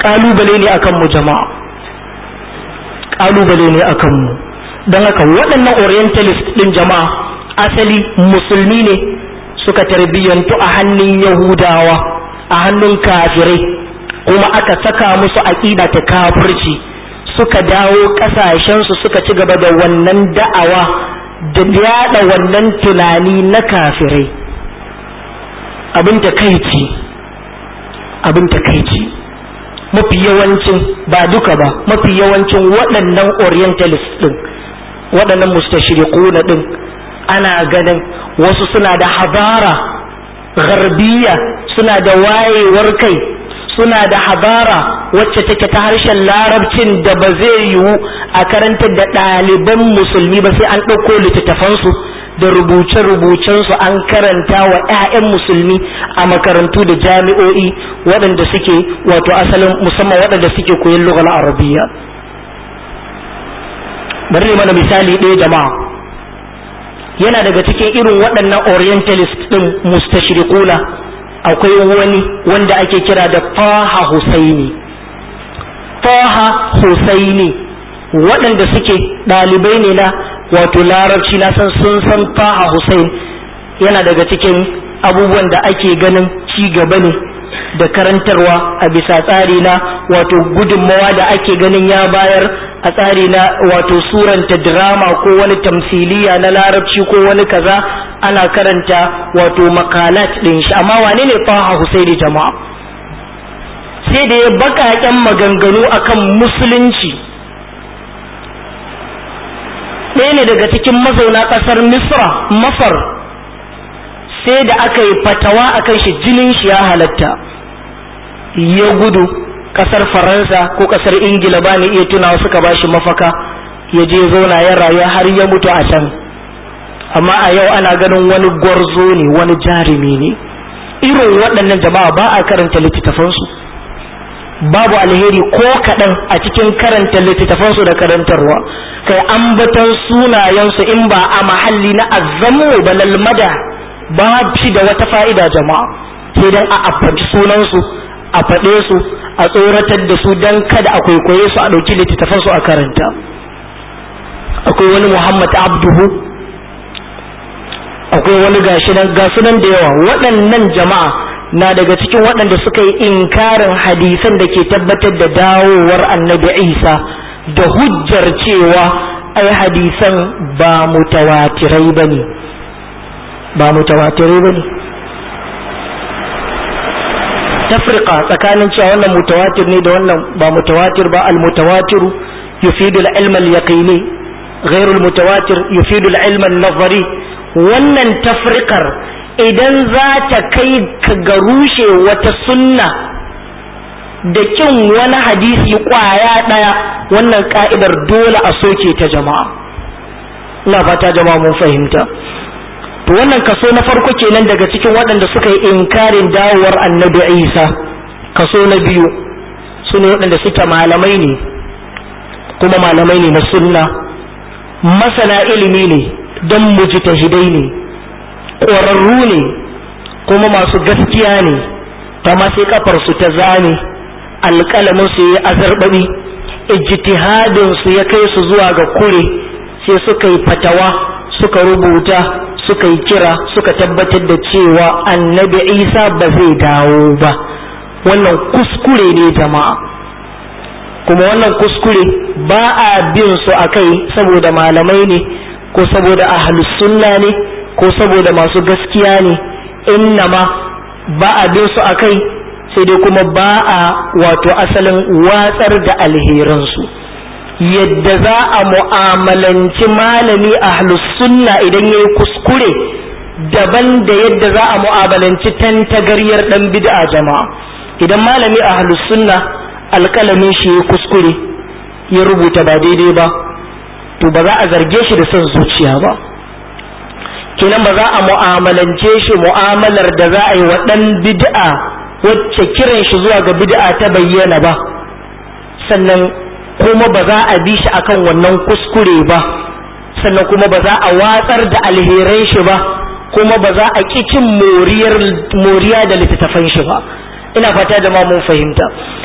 [SPEAKER 1] kalubale ne akan mu jama'a kalubale ne akan mu don haka waɗannan orientalist ɗin jama'a asali musulmi ne suka tarbiyyantu a hannun yahudawa a hannun kafirai kuma aka saka musu aƙida ta kafirci suka dawo ƙasashensu suka ci gaba da wannan da'awa da yada wannan tunani na kafirai abin takaici abin takaici mafi yawancin ba duka ba mafi yawancin waɗannan orientalist ɗin waɗannan mustashriquna ɗin ana ganin wasu suna da habara garbiya suna da wayewar kai suna da habara wacce take ta harshen larabcin da ba zai yiwu a karantar da ɗaliban musulmi ba sai an ɗauko littattafansu da rubuce-rubucensu an karanta wa 'ya'yan musulmi a makarantu da jami'o'i waɗanda suke wato asalin musamman waɗanda suke koyon lugal arabiya bari ne mana misali ɗaya jama'a yana daga cikin irin waɗannan orientalist ɗin mustashriquna akwai wani wanda ake kira da Taha Husaini Taha Husaini waɗanda suke ɗalibai ne na wato larabci na san sun san Taha Husain yana daga cikin abubuwan da ake ganin ci gaba ne da karantarwa a bisa tsari na wato gudunmawa da ake ganin ya bayar a tsari na wato suranta drama ko wani tamsiliya na larabci ko wani kaza ana karanta wato makalat ɗin shi amma wane ne faha husaini jama'a sai da ya baƙaƙen maganganu akan musulunci ɗaya ne daga cikin mazauna ƙasar misra masar sai da aka yi fatawa akan shi jinin shi ya halatta ya gudu kasar faransa ko kasar ingila ba ni iya tunawa suka ba shi mafaka ya je zauna ya rayu har ya mutu a can amma a yau ana ganin wani gwarzo ne wani jarumi ne irin waɗannan jama'a ba a karanta littattafansu babu alheri ko kaɗan a cikin karanta littattafansu da karantarwa kai ambatan sunayensu in ba a mahalli na azammu ba lalmada ba shi da wata fa'ida jama'a sai dan a affaci sunansu a faɗe su a tsoratar da su don kada a kwaikwaye su a ɗauki littattafan su a karanta akwai wani muhammad abduhu akwai wani gashi nan gasu nan da yawa waɗannan jama'a na daga cikin waɗanda suka yi inkarin hadisan da ke tabbatar da dawowar annabi isa da hujjar cewa ai hadisan ba mutawatirai ba ne ba mutawatirai ba ne tafriqa tsakanin cewa wannan mutawatir ne da wannan ba mutawatir ba al-mutawatir yufidu al-ilm al-yaqini ghayr al-mutawatir yufidu al-ilm an-nazari wannan tafriqar idan za ta kai ka ga rushe wata sunna da kin wani hadisi kwaya daya wannan ka'idar dole a soke ta jama'a ina fata jama'a mun fahimta to wannan kaso na farko kenan daga cikin waɗanda suka yi inkarin dawowar annabi isa kaso na biyu su ne waɗanda suke malamai ne kuma malamai ne na sunna masana ilimi ne don mujtahidai ne ƙwararru ne kuma masu gaskiya ne ta sai kafarsu ta zane alƙalamin su yi azarbabi ijtihadin su ya kai su zuwa ga kure sai suka yi fatawa suka rubuta suka yi kira suka tabbatar da cewa annabi isa ba zai dawo ba wannan kuskure ne jama'a kuma wannan kuskure ba a bin su a kai saboda malamai ne ko saboda ahlus sunna ne ko saboda masu gaskiya ne innama ba a bin su a kai sai dai kuma ba a wato asalin watsar da alheransu yadda za a mu'amalanci malami ahlus sunna idan ya yi kuskure daban da yadda za a mu'amalanci tantagaryar dan bid'a jama'a idan malami ahlus sunna alƙalamin shi ya kuskure ya rubuta ba daidai ba to ba za a zarge shi da son zuciya ba kenan ba za a mu'amalance shi mu'amalar da za a yi wa ɗan bid'a wacce kiran shi zuwa ga bid'a ta bayyana ba sannan kuma ba za a bi shi akan wannan kuskure ba sannan kuma ba za a watsar da alheran shi ba kuma ba za a ƙi cin moriya da littattafan shi ba ina fata da ma mun fahimta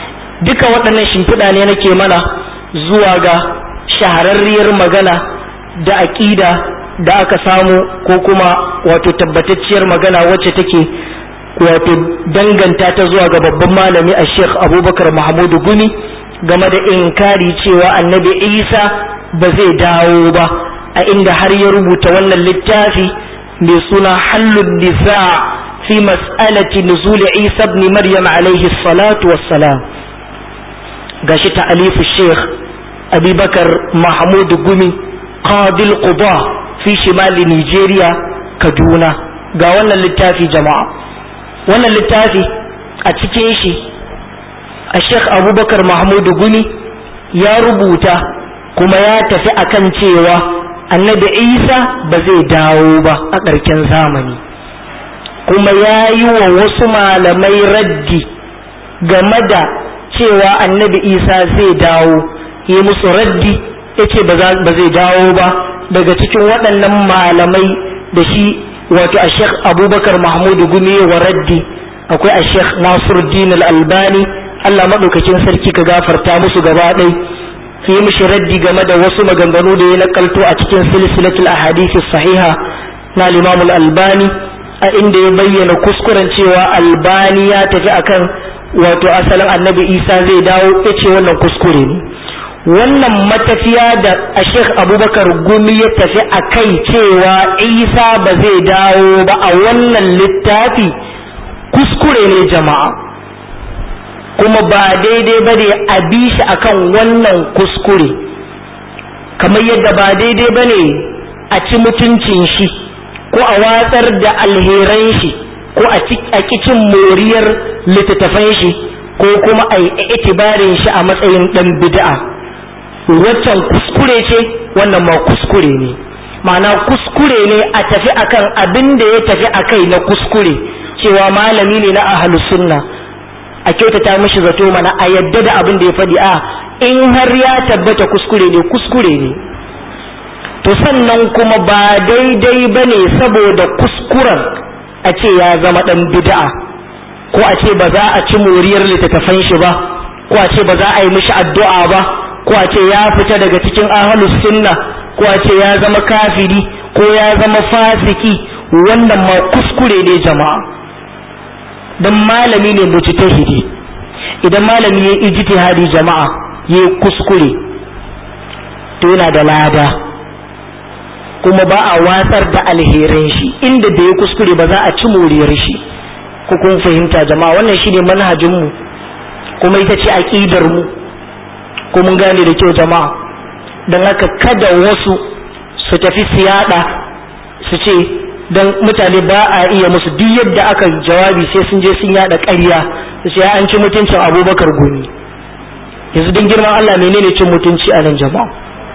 [SPEAKER 1] duka waɗannan shimfiɗa ne nake mana zuwa ga shahararriyar magana da aƙida da aka samu ko kuma wato tabbatacciyar magana wacce take wato danganta ta zuwa ga babban malami a sheikh abubakar mahmudu gumi game da inkari cewa annabi isa ba zai dawo ba a inda har ya rubuta wannan littafi mai suna hallun nisa fi mas'alati nuzul isa ibn maryam alaihi salatu wassalam gashi ta alifu sheikh abubakar mahmudu gumi qadil quba fi shimali nigeria kaduna ga wannan littafi jama'a wannan littafi a cikin shi a sheikh abubakar mahmudu gumi ya rubuta kuma ya tafi akan cewa annabi isa ba zai dawo ba a ƙarshen zamani kuma ya yi wa wasu malamai raddi game da cewa annabi isa zai dawo yi musu raddi ya ce ba zai dawo ba daga cikin waɗannan malamai da shi wato a sheikh abubakar mahmudu gumi wa raddi akwai a sheikh nasiruddin al-albani allah maɗaukakin sarki ka gafarta musu gaba ɗai yi mishi raddi game da wasu maganganu da ya nakalto a cikin silsilatul ahadisi sahiha na limamul albani a inda ya bayyana kuskuren cewa albani ya tafi akan wato asalin annabi isa zai dawo ya ce wannan kuskure ne wannan matafiya da a sheikh abubakar gumi ya tafi a kai cewa isa ba zai dawo ba a wannan littafi kuskure ne jama'a kuma ba daidai ba ne a bi shi akan wannan kuskure kamar yadda ba daidai ba ne a ci mutuncin shi ko a watsar da alheran shi ko a kicin moriyar littattafan shi ko kuma a yi itibarin shi a matsayin ɗan bid'a waccan kuskure ce wannan ma kuskure ne ma'ana kuskure ne a tafi akan abin da ya tafi akai na kuskure cewa malami ne na ahlus sunna a kyautata mishi zato mana a yadda da abin da ya faɗi a in har ya tabbata kuskure ne kuskure ne to sannan kuma ba daidai ba ne saboda kuskuren a ce ya zama ɗan bid'a ko a ce ba za a ci moriyar littattafan shi ba ko a ce ba za a yi mishi addu'a ba ko a ce ya fita daga cikin ahlus sunna ko a ce ya zama kafiri ko ya zama fasiki wannan ma kuskure ne jama'a dan malami ne mujtahidi idan malami ya ijtihadi jama'a ya kuskure to yana da lada kuma ba a watsar da alherin shi inda da ya kuskure ba za a ci moriyar shi ku kun fahimta jama'a wannan shine manhajin mu kuma ita ce aqidar mu ko mun gane da kyau jama'a dan haka kada wasu su tafi siyada su ce don mutane ba a iya musu duk yadda aka jawabi sai sun je sun yada ƙarya su ce an ci mutuncin abubakar gumi yanzu don girman allah menene cin mutunci a nan jama'a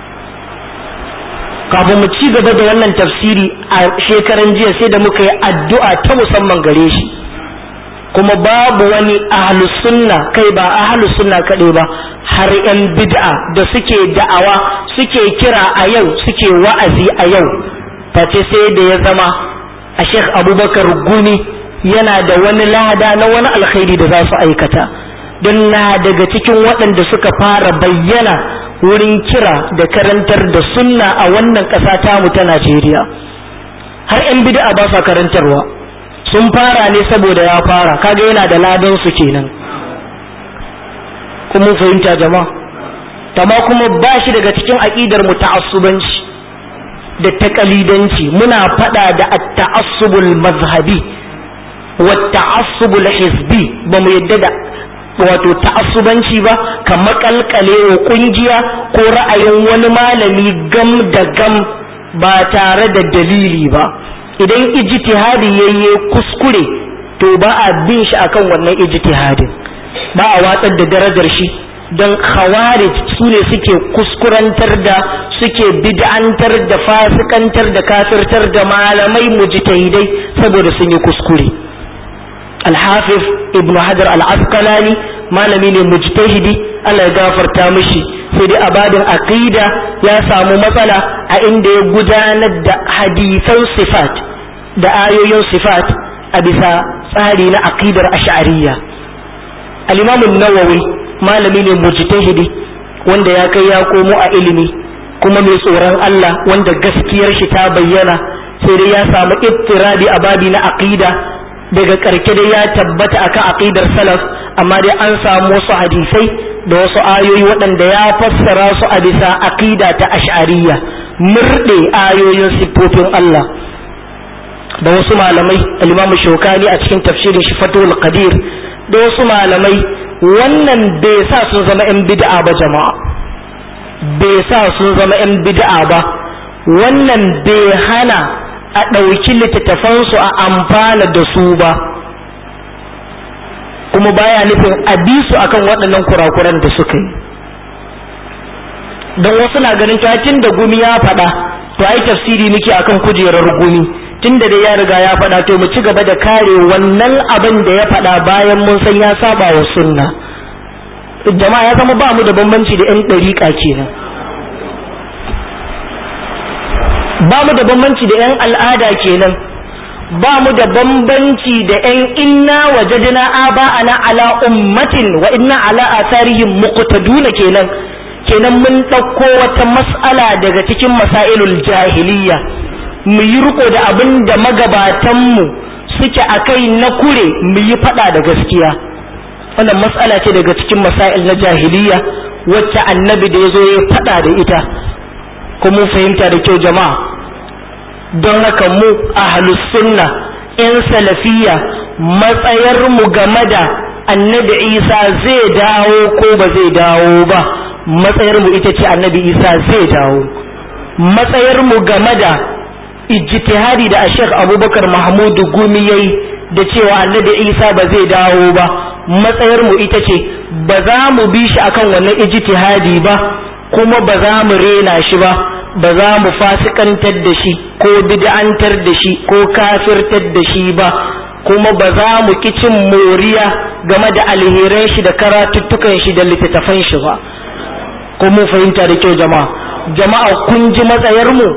[SPEAKER 1] kafin mu ci gaba da wannan tafsiri a shekaran jiya sai da muka yi addu'a ta musamman gare shi kuma babu wani ahlus sunna kai ba ahlus sunna kaɗai ba har yan bid'a da suke da'awa suke kira a yau suke wa'azi a yau face sai da ya zama a sheikh abubakar gumi yana da wani lada na wani alkhairi da za su aikata don na daga cikin waɗanda suka fara bayyana wurin kira da karantar da sunna a wannan ƙasa tamu ta najeriya har 'yan bid'a ba sa karantarwa sun fara ne saboda ya fara kaga yana da ladan su kenan kuma fahimta jama'a tama kuma ba shi daga cikin aƙidar mu ta'assubanci da takalidanci muna fada da at-ta'assubul mazhabi wa ta'assubul hizbi ba mu yadda da wato ta'assubanci ba ka makalkale wa kungiya ko ra'ayin wani malami gam da gam ba tare da dalili ba idan ijtihadi yayye kuskure to ba a bin shi akan wannan ijtihadin ba a watsar da darajar shi don khawarij su ne suke kuskurantar da suke bid'antar da fasikantar da kafirtar da malamai mujtahidai saboda sun yi kuskure alhafiz ibn hajar al-asqalani malami ne mujtahidi Allah ya gafarta mishi sai dai abadin aqida ya samu matsala a inda ya gudanar da hadisan sifat da ayoyin sifat a bisa tsari na aqidar ash'ariyya al-imam an-nawawi malami ne mujtahidi wanda ya kai ya komo a ilimi kuma mai tsoron Allah wanda gaskiyar shi ta bayyana sai dai ya samu ittirabi a babi na aqida daga karke dai ya tabbata akan aqidar salaf amma dai an samu wasu hadisai da wasu ayoyi waɗanda ya fassara su a bisa aqida ta ash'ariyya murɗe ayoyin siffofin Allah da wasu malamai al-Imam Shawkani a cikin tafsirin shi Fathul Qadir da wasu malamai wannan bai sa sun zama yan bid'a ba jama'a bai sa sun zama yan bid'a ba wannan bai hana a ɗauki littattafansu a amfana da su ba kuma baya nufin a bi su akan waɗannan kurakuran da suka yi don wasu na ganin tun da gumi ya faɗa to ai tafsiri muke akan kujerar gumi tun da dai ya riga ya faɗa to mu ci gaba da kare wannan abin da ya faɗa bayan mun san ya saba wa sunna jama'a ya zama ba mu da bambanci da 'yan ɗariƙa kenan ba mu da bambanci da 'yan al'ada kenan ba mu da bambanci da 'yan inna wajadna aba'ana ala ummatin wa inna ala atharihim muqtaduna kenan kenan mun ɗauko wata mas'ala daga cikin masailul jahiliya mu yi riko da abin da magabatanmu suke a kai na kure mu yi faɗa da gaskiya wannan mas'ala ce daga cikin masail na jahiliya wacce annabi da ya zo ya faɗa da ita ko mun fahimta da kyau jama'a don haka mu ahlus sunna yan salafiya matsayar mu game da annabi isa zai dawo ko ba zai dawo ba matsayar mu ita ce annabi isa zai dawo matsayar mu game da ijtihadi da Sheikh Abubakar Mahmudu Gumi yayi da cewa Annabi Isa ba zai dawo ba matsayar mu ita ce ba za mu bi shi akan wannan ijtihadi ba kuma ba za mu rena shi ba ba za mu fasikantar da shi ko bid'antar da shi ko kafirtar da shi ba kuma ba za mu ki cin moriya game da alheran shi da karatuttukan shi da littattafan shi ba ko mun fahimta da kyau jama'a jama'a kun ji matsayar mu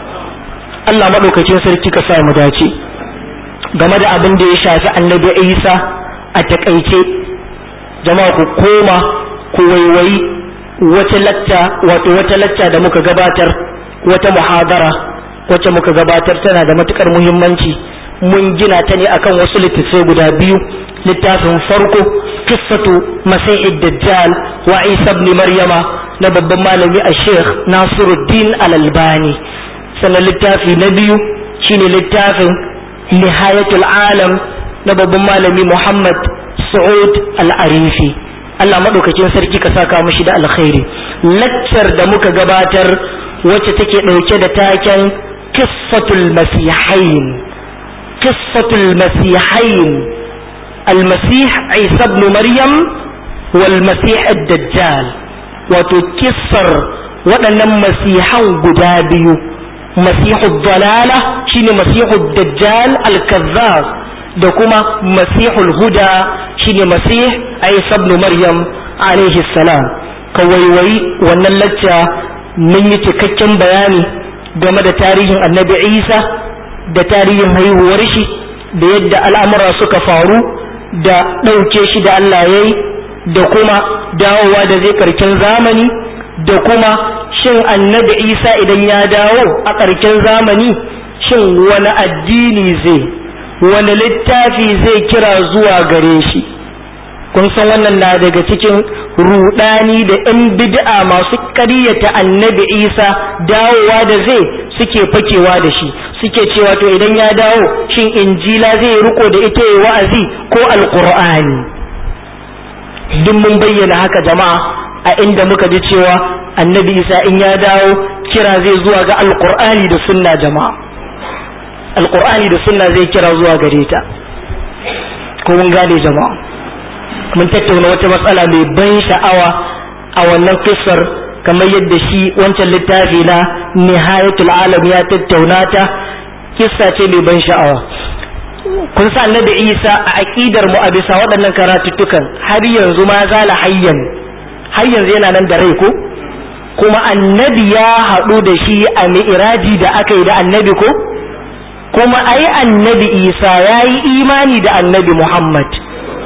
[SPEAKER 1] Allah maɗaukacin sarki ka sa mu dace game da abin da ya shafi annabi Isa a takaice jama'a ku koma ku waiwayi wata latta wato wata latta da muka gabatar wata muhadara wacce muka gabatar tana da matukar muhimmanci mun gina ta ne akan wasu littattafai guda biyu littafin farko kissatu masihid dajjal wa isa ibn maryama na babban malami a sheikh nasiruddin al-albani sannan littafi na biyu shine littafin nihayatul alam na babban malami Muhammad Saud al-Arifi Allah madaukakin sarki ka saka mashi da alkhairi laccar da muka gabatar wacce take dauke da taken qissatul masihain qissatul masihain al-masih Isa ibn Maryam wal masih ad-dajjal wato kissar waɗannan masihan guda biyu masihu dalala shine masihu dajjal al-kazzab da kuma masihul huda shine masih Isa ibn Maryam alaihi salam kawaiwayi wannan lacca mun yi cikakken bayani game da tarihin annabi Isa da tarihin haihuwar shi da yadda al'amura suka faru da ɗauke shi da Allah yayi da kuma dawowa da zai karken zamani da kuma shin annabi isa idan ya dawo a ƙarshen zamani shin wani addini zai wani littafi zai kira zuwa gare shi kun san wannan na daga cikin rudani da 'yan bid'a masu ƙaryata annabi isa dawowa da zai suke fakewa da shi suke cewa to idan ya dawo shin injila zai riko da ita ya wa'azi ko alƙur'ani duk mun bayyana haka jama'a a inda muka ji cewa annabi isa in ya dawo kira zai zuwa ga alkur'ani da sunna jama'a alkur'ani da sunna zai kira zuwa gare ta ko mun gane jama'a mun tattauna wata matsala mai ban sha'awa a wannan kissar kamar yadda shi wancan littafi na nihayatul alam ya tattauna ta kissa ce mai ban sha'awa kun sa annabi isa a aqidar mu a bisa waɗannan karatuttukan har yanzu ma zala hayyan har yanzu yana nan da rai ko kuma annabi ya haɗu da shi a mi'iraji da aka yi da annabi ko kuma ai annabi isa ya yi imani da annabi muhammad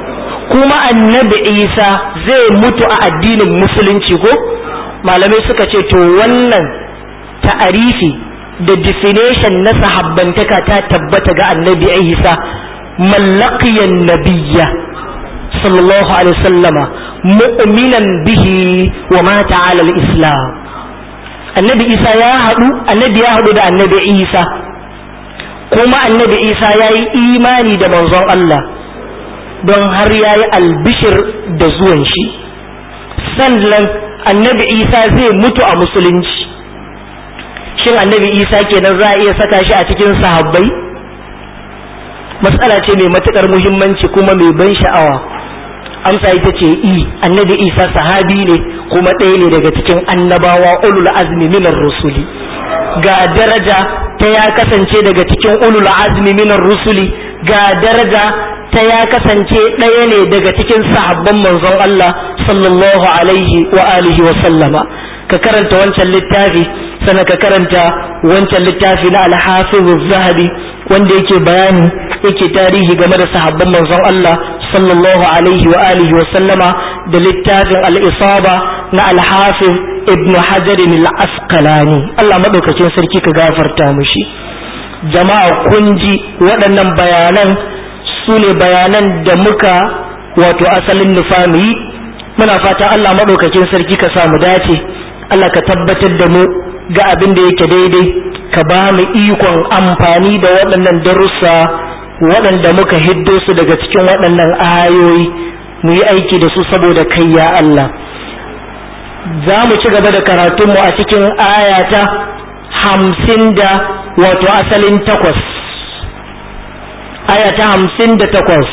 [SPEAKER 1] kuma annabi isa zai mutu a addinin musulunci ko malamai suka ce to wannan ta'arifi da definition na sahabbantaka ta tabbata ga annabi isa mallaqiyan nabiyya sallallahu alaihi wasallama mu'minan bihi wa mata ala al-islam annabi isa ya haɗu annabi ya haɗu da annabi isa kuma annabi isa ya yi imani da manzon Allah don har ya yi albishir da zuwan shi sannan annabi isa zai mutu a musulunci shin annabi isa kenan za a iya saka shi a cikin sahabbai matsala ce mai matukar muhimmanci kuma mai ban sha'awa amsa ita ce i annabi isa sahabi ne kuma ɗaya ne daga cikin annabawa ulul azmi minar rusuli ga daraja ta ya kasance daga cikin ulul azmi minar rusuli ga daraja ta ya kasance ɗaya ne daga cikin sahabban manzon Allah sallallahu alaihi wa alihi wa sallama ka karanta wancan littafi sana ka karanta wancan littafi na alhafiz zahabi wanda yake bayani yake tarihi game da sahabban manzon Allah sallallahu alaihi wa alihi wa sallama da littafin al-isaba na al-hafiz ibn hajar al-asqalani Allah madaukakin sarki ka gafarta mushi jama'a kun ji waɗannan bayanan su ne bayanan da muka wato asalin nufami muna fata Allah madaukakin sarki ka samu dace Allah ka tabbatar da mu ga abin da yake daidai ka ba mu ikon amfani da waɗannan darussa waɗanda muka hiddo su daga cikin waɗannan ayoyi mu yi aiki da su saboda kai ya Allah za mu ci gaba da karatunmu a cikin ayata hamsin da wato asalin takwas ayata hamsin da takwas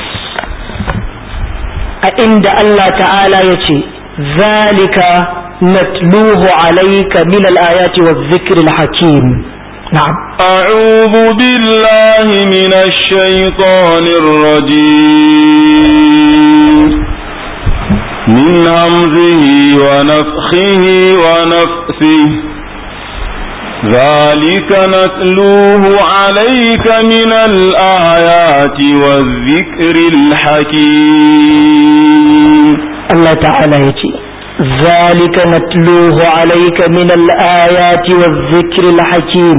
[SPEAKER 1] a inda Allah ta'ala ya ce zalika natluhu alayka min al-ayati wa dhikri al-hakim na'am
[SPEAKER 2] أعوذ بالله من الشيطان الرجيم من همزه ونفخه ونفسه ذلك نتلوه عليك من الآيات والذكر الحكيم
[SPEAKER 1] الله تعالى يتي ذلك نتلوه عليك من الآيات والذكر الحكيم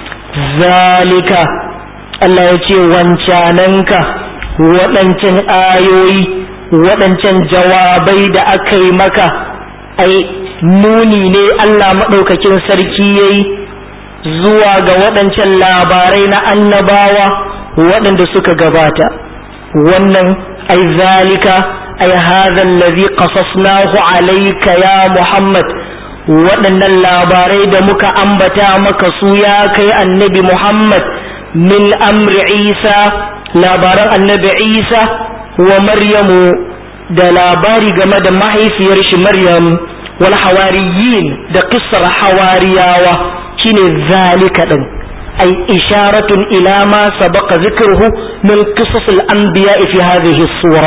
[SPEAKER 1] ذلك Allah ya ce wancananka waɗancan ayoyi waɗancan jawabai da aka yi maka ai nuni ne Allah maɗaukakin sarki ya yi zuwa ga waɗancan labarai na annabawa waɗanda suka gabata wannan ai zalika ai hadha allazi qasasnahu alayka ya Muhammad waɗannan labarai da muka ambata maka su ya kai annabi Muhammad min amri Isa labaran annabi Isa wa Maryamu da labari game da mahaifiyar shi Maryam wal hawariyin da qissar hawariyawa shine zalika din ay isharatun ila ma sabaqa dhikruhu min qisas al anbiya fi hadhihi sura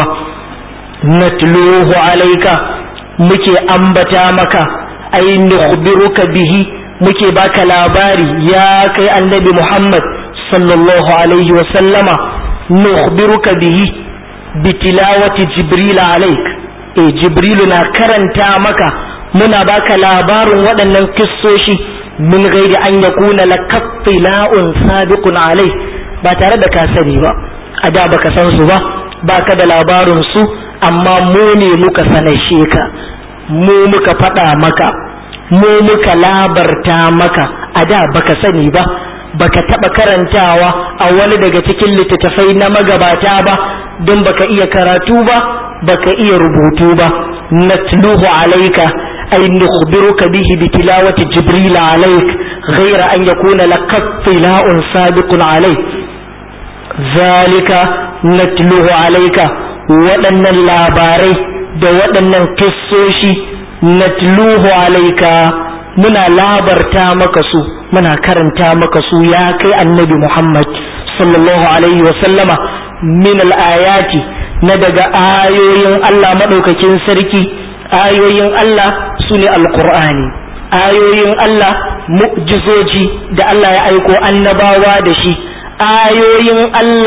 [SPEAKER 1] natluhu alayka muke ambata maka ay nukhbiruka bihi muke baka labari ya kai annabi Muhammad sallallahu alaihi wa sallama nukhbiruka bihi bitilawati jibril alaik eh jibrilu na karanta maka muna baka labarin waɗannan kissoshi min gairi an yakuna lakattila'un sabiqun alai ba tare da ka sani ba a da baka san su ba baka da labarin su amma mu ne muka sanashe ka mu muka faɗa maka mu muka labarta maka a da baka sani ba baka taba karantawa a wani daga cikin littattafai na magabata ba don baka iya karatu ba baka iya rubutu ba natluhu alayka ay nukhbiruka bihi bi tilawati jibril alayk ghayra an yakuna lak tila'un sabiqun alayk zalika natluhu alayka waɗannan labarai da waɗannan kissoshi natluhu alayka muna labarta maka su muna karanta maka su ya kai annabi Muhammad sallallahu alaihi wa sallama min al-ayati na daga ayoyin Allah madaukakin sarki ayoyin Allah sune alqur'ani ayoyin Allah mu'jizoji da Allah ya aiko annabawa da shi ayoyin Allah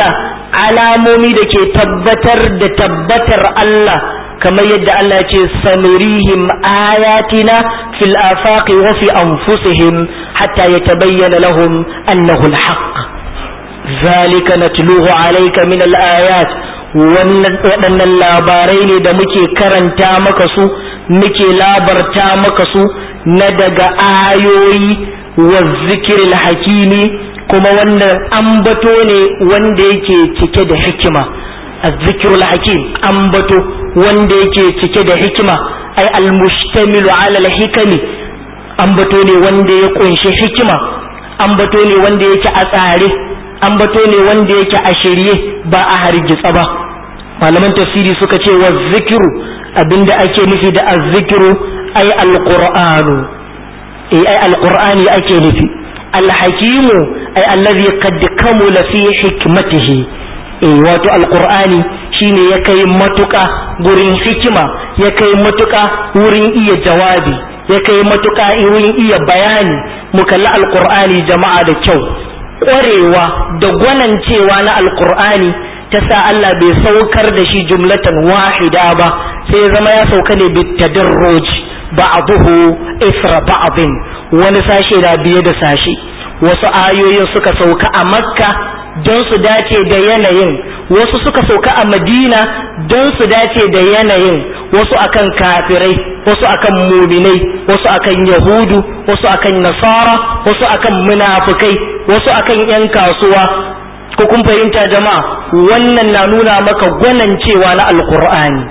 [SPEAKER 1] alamomi da ke tabbatar da tabbatar Allah kamar yadda Allah ya ce sanurihim ayatina fil afaqi wa fi anfusihim hatta yatabayyana lahum annahu al-haqq zalika natluhu alayka min al-ayat waɗannan labarai ne da muke karanta maka su muke labarta maka su na daga ayoyi wa zikiril hakimi kuma wannan ambato ne wanda yake cike da hikima azzikirul hakim ambato wanda yake cike da hikima ai almustamilu ala alhikami ambato ne wanda ya kunshi hikima ambato ne wanda yake a tsare ambato ne wanda yake a shirye ba a hargitsa ba malaman tafsiri suka ce wa zikiru abinda ake nufi da azzikiru ai alqur'anu eh ai alqur'ani ake nufi alhakimu ai allazi qad kamula fi hikmatihi eh wato alqur'ani shine ya kai matuka gurin hikima ya kai matuka wurin iya jawabi ya kai matuka wurin iya bayani mu kalli alqur'ani jama'a da kyau ƙwarewa da gwanancewa na alqur'ani ta sa Allah bai saukar da shi jumlatan wahida ba sai ya zama ya sauka ne bitadarruj ba'dahu isra ba'din wani sashe da biye da sashe wasu ayoyin suka sauka a makka don su dace da yanayin wasu suka sauka a madina don su dace da yanayin wasu akan kafirai wasu akan muminai wasu akan yahudu wasu akan nasara wasu akan munafukai wasu akan yan kasuwa ko kun fahimta jama'a wannan na nuna maka gwanancewa na alkur'ani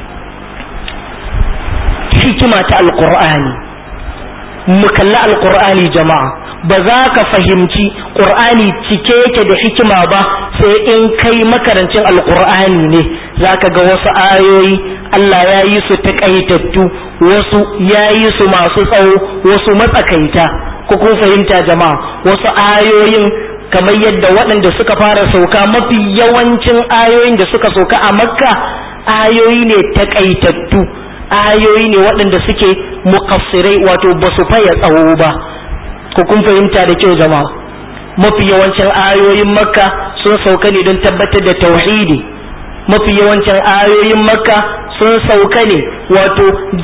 [SPEAKER 1] hikima ta alkur'ani mu kalli alkur'ani jama'a ba za ka fahimci ƙur'ani cike yake da hikima ba sai in kai makarancin alkur'ani ne za ka ga wasu ayoyi Allah ya yi su taƙaitattu wasu ya yi su masu tsawo wasu matsakaita ko kun fahimta jama'a wasu ayoyin kamar yadda waɗanda suka fara sauka mafi yawancin ayoyin da suka sauka a makka ayoyi ne taƙaitattu ayoyi ne waɗanda suke mukassirai wato ba su faya tsawo ba ko kun fahimta da kyau jama'a mafi yawancin ayoyin makka sun sauka ne don tabbatar da tauhidi mafi yawancin ayoyin makka sun sauka ne wato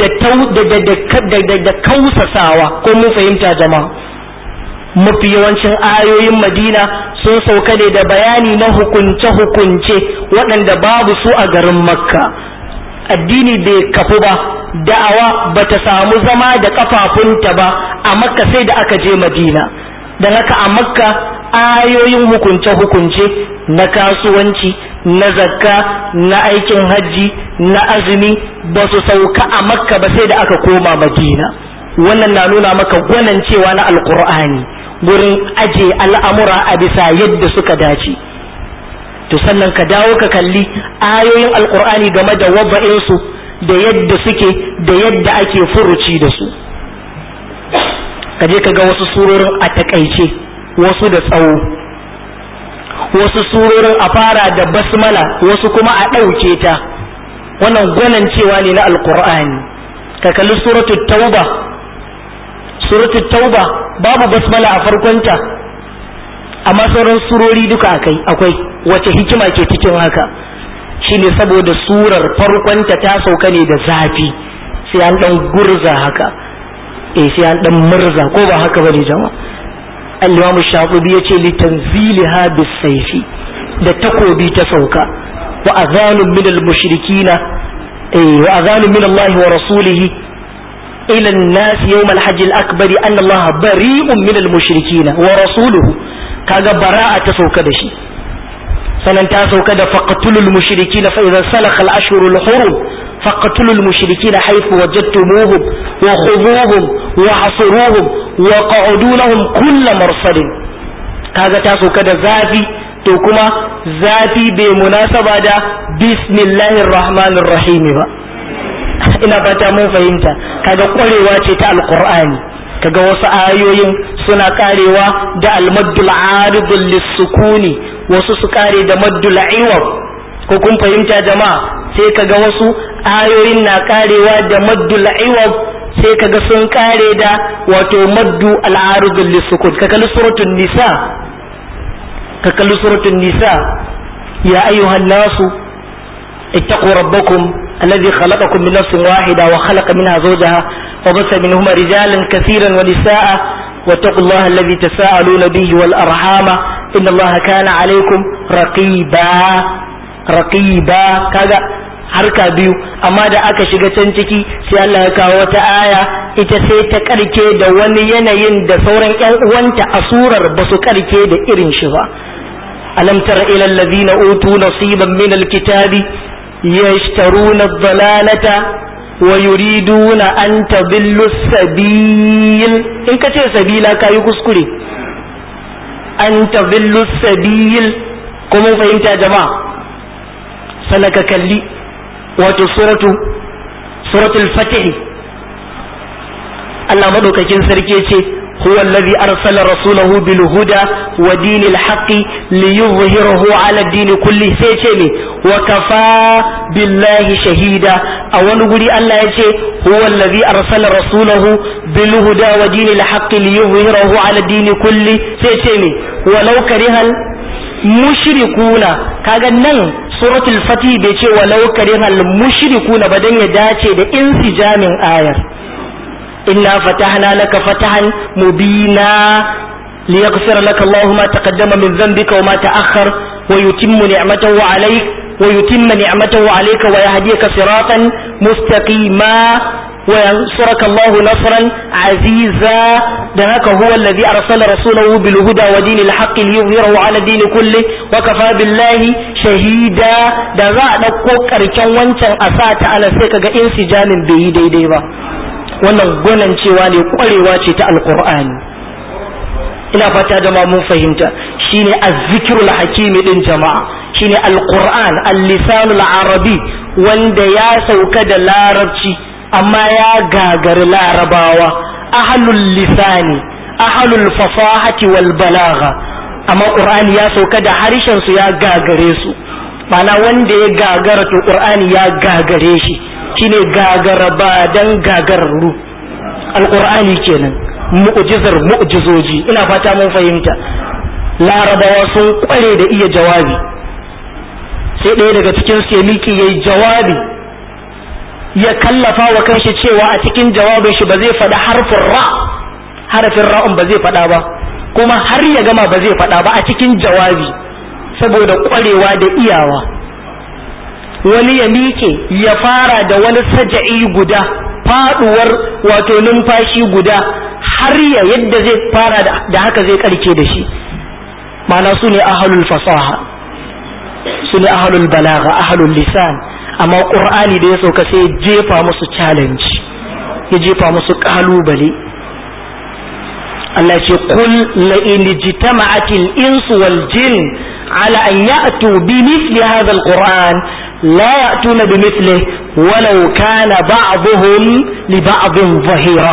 [SPEAKER 1] da da kausasawa ko mun fahimta jama'a mafi yawancin ayoyin madina sun sauka ne da bayani na hukunce-hukunce waɗanda babu su a garin makka addini bai kafu ba da'awa ba ta samu zama da kafafunta ba a makka sai da aka je madina don haka a makka ayoyin hukunce-hukunce na kasuwanci na zakka na aikin hajji na azumi ba su sauka a makka ba sai da aka koma madina wannan na nuna maka gwanancewa na alkur'ani gurin aje al'amura a bisa yadda suka dace to sannan ka dawo ka kalli ayoyin alkur'ani game da wabba'insu da yadda suke da yadda ake furuci da su ka je ka ga wasu surorin a takaice wasu da tsawo wasu surorin a fara da basmala wasu kuma a ɗauke ta wannan gwanancewa ne na alkur'ani ka kalli suratul tauba suratul tauba babu basmala a farkonta amma sauran surori duka akai akwai wace hikima ke cikin haka shine saboda surar farkonta ta sauka ne da zafi sai an dan gurza haka eh sai an dan murza ko ba haka bane jama'a al-imam shafi'i yace li tanziliha bis-sayfi da takobi ta sauka wa azanun min al-mushrikina eh wa azanun min Allah wa rasulihi ila an-nas yawm al-hajj al-akbar anna Allah bari'un min al-mushrikina wa rasuluhu kaga bara'a ta sauka da shi sanan ta sauka da faqtulul mushrikina fa idza salakha al-ashhurul hurum faqtulul mushrikina haythu wajadtumuhum wa khudhuhum wa hasuruhum wa qa'udu lahum kull marsadin kaga ta sauka da zafi to kuma zafi bai munasaba da bismillahir rahmanir rahim ba ina fata mun fahimta kaga kwarewa ce ta alqur'ani kaga wasu ayoyin suna karewa da almaddul aridul lisukuni wasu su kare da maddul iwab ko kun fahimta jama'a sai kaga wasu ayoyin na karewa da maddul iwab sai kaga sun kare da wato maddu al-aridul lisukun ka kalli suratul nisa ka kalli suratul nisa ya ayyuhan nasu ittaqu rabbakum alladhi khalaqakum min nafsin wahida wa khalaqa minha zawjaha wa bassa minhuma rijalan katiran wa nisaa واتقوا الله الذي تساءلون به والأرحام إن الله كان عليكم رقيبا رقيبا كذا harka biyu amma da aka shiga can ciki sai Allah ya kawo wata aya ita sai ta karke da wani yanayin da sauran ƴan uwanta a surar ba su karke da irin shi ba alam tara ila allazina utu nasiban min alkitabi yashtaruna ad-dalalata wa yuriduna an tadillu sabil in kace sabila kayi kuskure an tadillu sabil ko mun fahimta jama'a sanaka kalli wato suratu suratul fatih Allah madaukakin sarki ce huwa allazi arsala rasulahu bil huda wa dinil haqqi liyuzhirahu ala ad-din kulli sai ce ne wa kafa billahi shahida a wani guri Allah ya ce huwa allazi arsala rasulahu bil huda wa dinil haqqi liyuzhirahu ala ad-din kulli sai ce ne walau karihal mushrikuna kaga nan suratul fatih bai ce walau karihal mushrikuna ba dan ya dace da insijamin ayar inna fatahna laka fatahan mubina liyaghfira laka Allahu ma taqaddama min dhanbika wa ma ta'akhkhar wa yutimmu ni'matahu 'alayk wa yutimma ni'matahu 'alayka wa yahdiyaka siratan mustaqima وينصرك الله نصرا عزيزا دهك هو الذي أرسل رسوله بالهدى ودين الحق ليظهره على الدين كله وكفى بالله شهيدا da za a ɗauko ƙarshen wancan a sa ta ala sai kaga insijamin bai yi daidai ba wannan gwanan cewa ne ƙwarewa ce ta alƙur'ani ina fata jama'a mun fahimta shine azzikirul hakimi din jama'a shine alƙur'an al-lisanul arabi wanda ya sauka da larabci amma ya gagari larabawa ahalul lisani ahalul fasahati wal balagha amma qur'ani ya sauka da harshen su ya gagare su mana wanda ya gagara to qur'ani ya gagare shi shine gagara ba dan gagararru alqur'ani kenan mu'jizar mu'jizoji ina fata mun fahimta larabawa sun kware da iya jawabi sai ɗaya daga cikin su ya miki yayi jawabi ya kallafa wa kanshi cewa a cikin jawabin shi ba zai faɗi harfin ra harafin ra'un ba zai faɗa ba kuma har ya gama ba zai faɗa ba a cikin jawabi saboda ƙwarewa da iyawa wani ya miƙe ya fara da wani saja'i guda faɗuwar wato numfashi guda har ya yadda zai fara da haka zai karke da shi ma'ana su ne ahalul fasaha su ne ahalul balaga ahalul lisan amma ƙur'ani da ya sauka sai ya jefa musu challenge ya jefa musu ƙalubale Allah ce kul la in jitama'atil insu wal jin ala an ya'tu bi mithli hadha alquran la ya'tuna bi mithlihi walau kana ba'dhum li ba'dhin zahira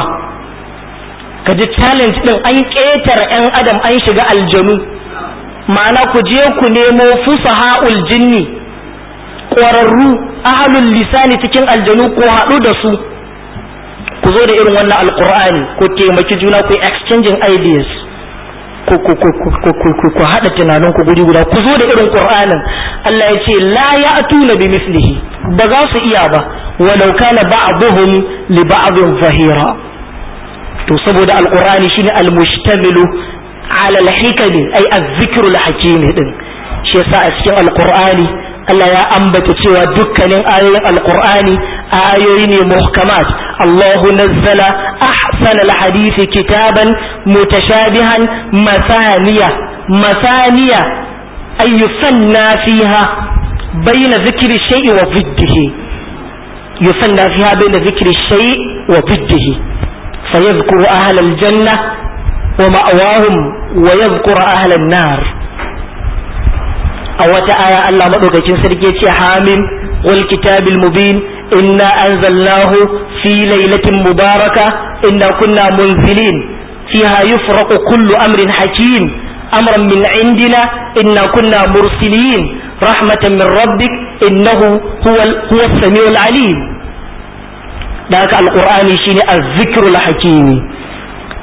[SPEAKER 1] kaji challenge din an ƙetare 'yan adam an shiga aljanu ma'ana ku je ku nemo fusaha'ul jinni ƙwararru ahalul lisani cikin aljanu ko haɗu da su ku zo da irin wannan alkur'ani ko taimaki juna ku exchanging ideas ku ku ku ku ku ku ku haɗa tunanin ku guri guda ku zo da irin qur'anin Allah ya ce la ya'tuna bi mislihi ba za su iya ba walau kana ba'dhum li ba'dhin zahira to saboda alqur'ani shine almustamilu ala alhikami ay az-zikru alhakimi din shi yasa a cikin alqur'ani Allah ya ambata cewa dukkanin ayoyin alqur'ani ayoyi ne muhkamat Allahu nazzala ahsan alhadith kitaban mutashabihan masaniya masaniya ay yusanna fiha bayna dhikri shay'i wa diddihi yusanna fiha bayna dhikri shay'i wa diddihi فيذكر أهل الجنة ومأواهم ويذكر أهل النار أو آية الله مدوك سركي حامim والكتاب المبين إنا أنزلناه في ليلة مباركة إنا كنا منزلين فيها يفرق كل أمر حكيم أمرا من عندنا إنا كنا مرسلين رحمة من ربك إنه هو, هو السميع العليم ذاك القرآن شيني الذكر الحكيم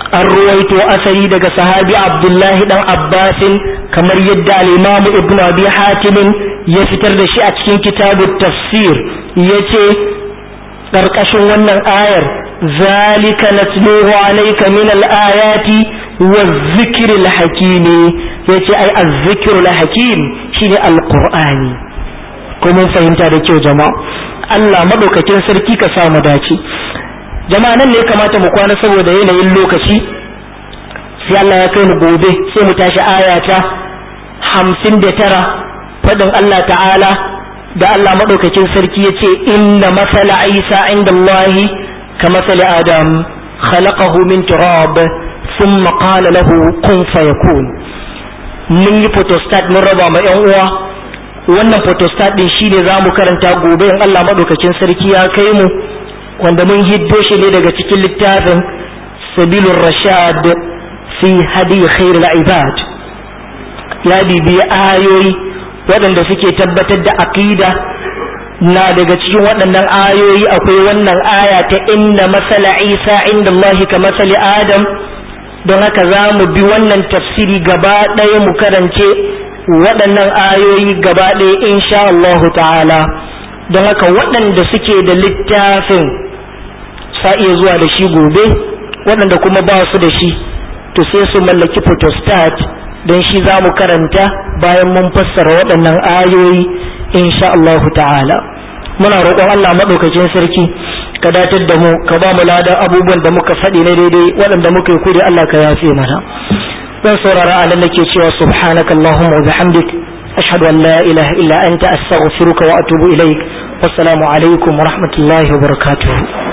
[SPEAKER 1] an ruwaito asali daga sahabi abdullahi dan abbasin kamar yadda al-imam ibnu abi hatim ya fitar da shi a cikin kitabut tafsir yace karkashin wannan ayar zalika natluhu alayka min al-ayati waz-zikri al-hakim yace ai az-zikru al-hakim shine al-qur'ani ko mun fahimta da kyau jama'a Allah madaukakin sarki ka sa mu dace jama'a nan ne kamata mu kwana saboda yanayin lokaci sai Allah ya kai mu gobe sai mu tashi ayata hamsin da tara faɗin Allah ta'ala da Allah maɗaukakin sarki ya ce inna masala isa inda Allahi ka masala adam khalaqahu min turab thumma qala lahu kun fayakun mun yi photostat mun raba ma yan uwa wannan photostat din shine zamu karanta gobe in Allah maɗaukakin sarki ya kai mu wanda mun hiddo shi ne daga cikin littafin sabilur rashad fi hadi khairul ibad ya bibi ayoyi waɗanda suke tabbatar da aqida na daga cikin waɗannan ayoyi akwai wannan aya ta inna masala isa inda Allah ka masali adam don haka za mu bi wannan tafsiri gaba ɗaya mu karance waɗannan ayoyi gaba ɗaya insha Allah ta'ala don haka waɗanda suke da littafin sa iya zuwa da shi gobe waɗanda kuma ba su da shi to sai su mallaki photostat don shi za mu karanta bayan mun fassara waɗannan ayoyi insha Allah ta'ala muna roƙon Allah maɗaukakin sarki ka datar da mu ka ba mu ladan abubuwan da muka faɗi na daidai waɗanda muka yi kudi Allah ka yafe mana zan saurara a nan nake cewa subhanaka Allahumma wa bihamdik ashhadu an la ilaha illa anta astaghfiruka wa atubu ilaik wassalamu alaikum wa rahmatullahi wa barakatuh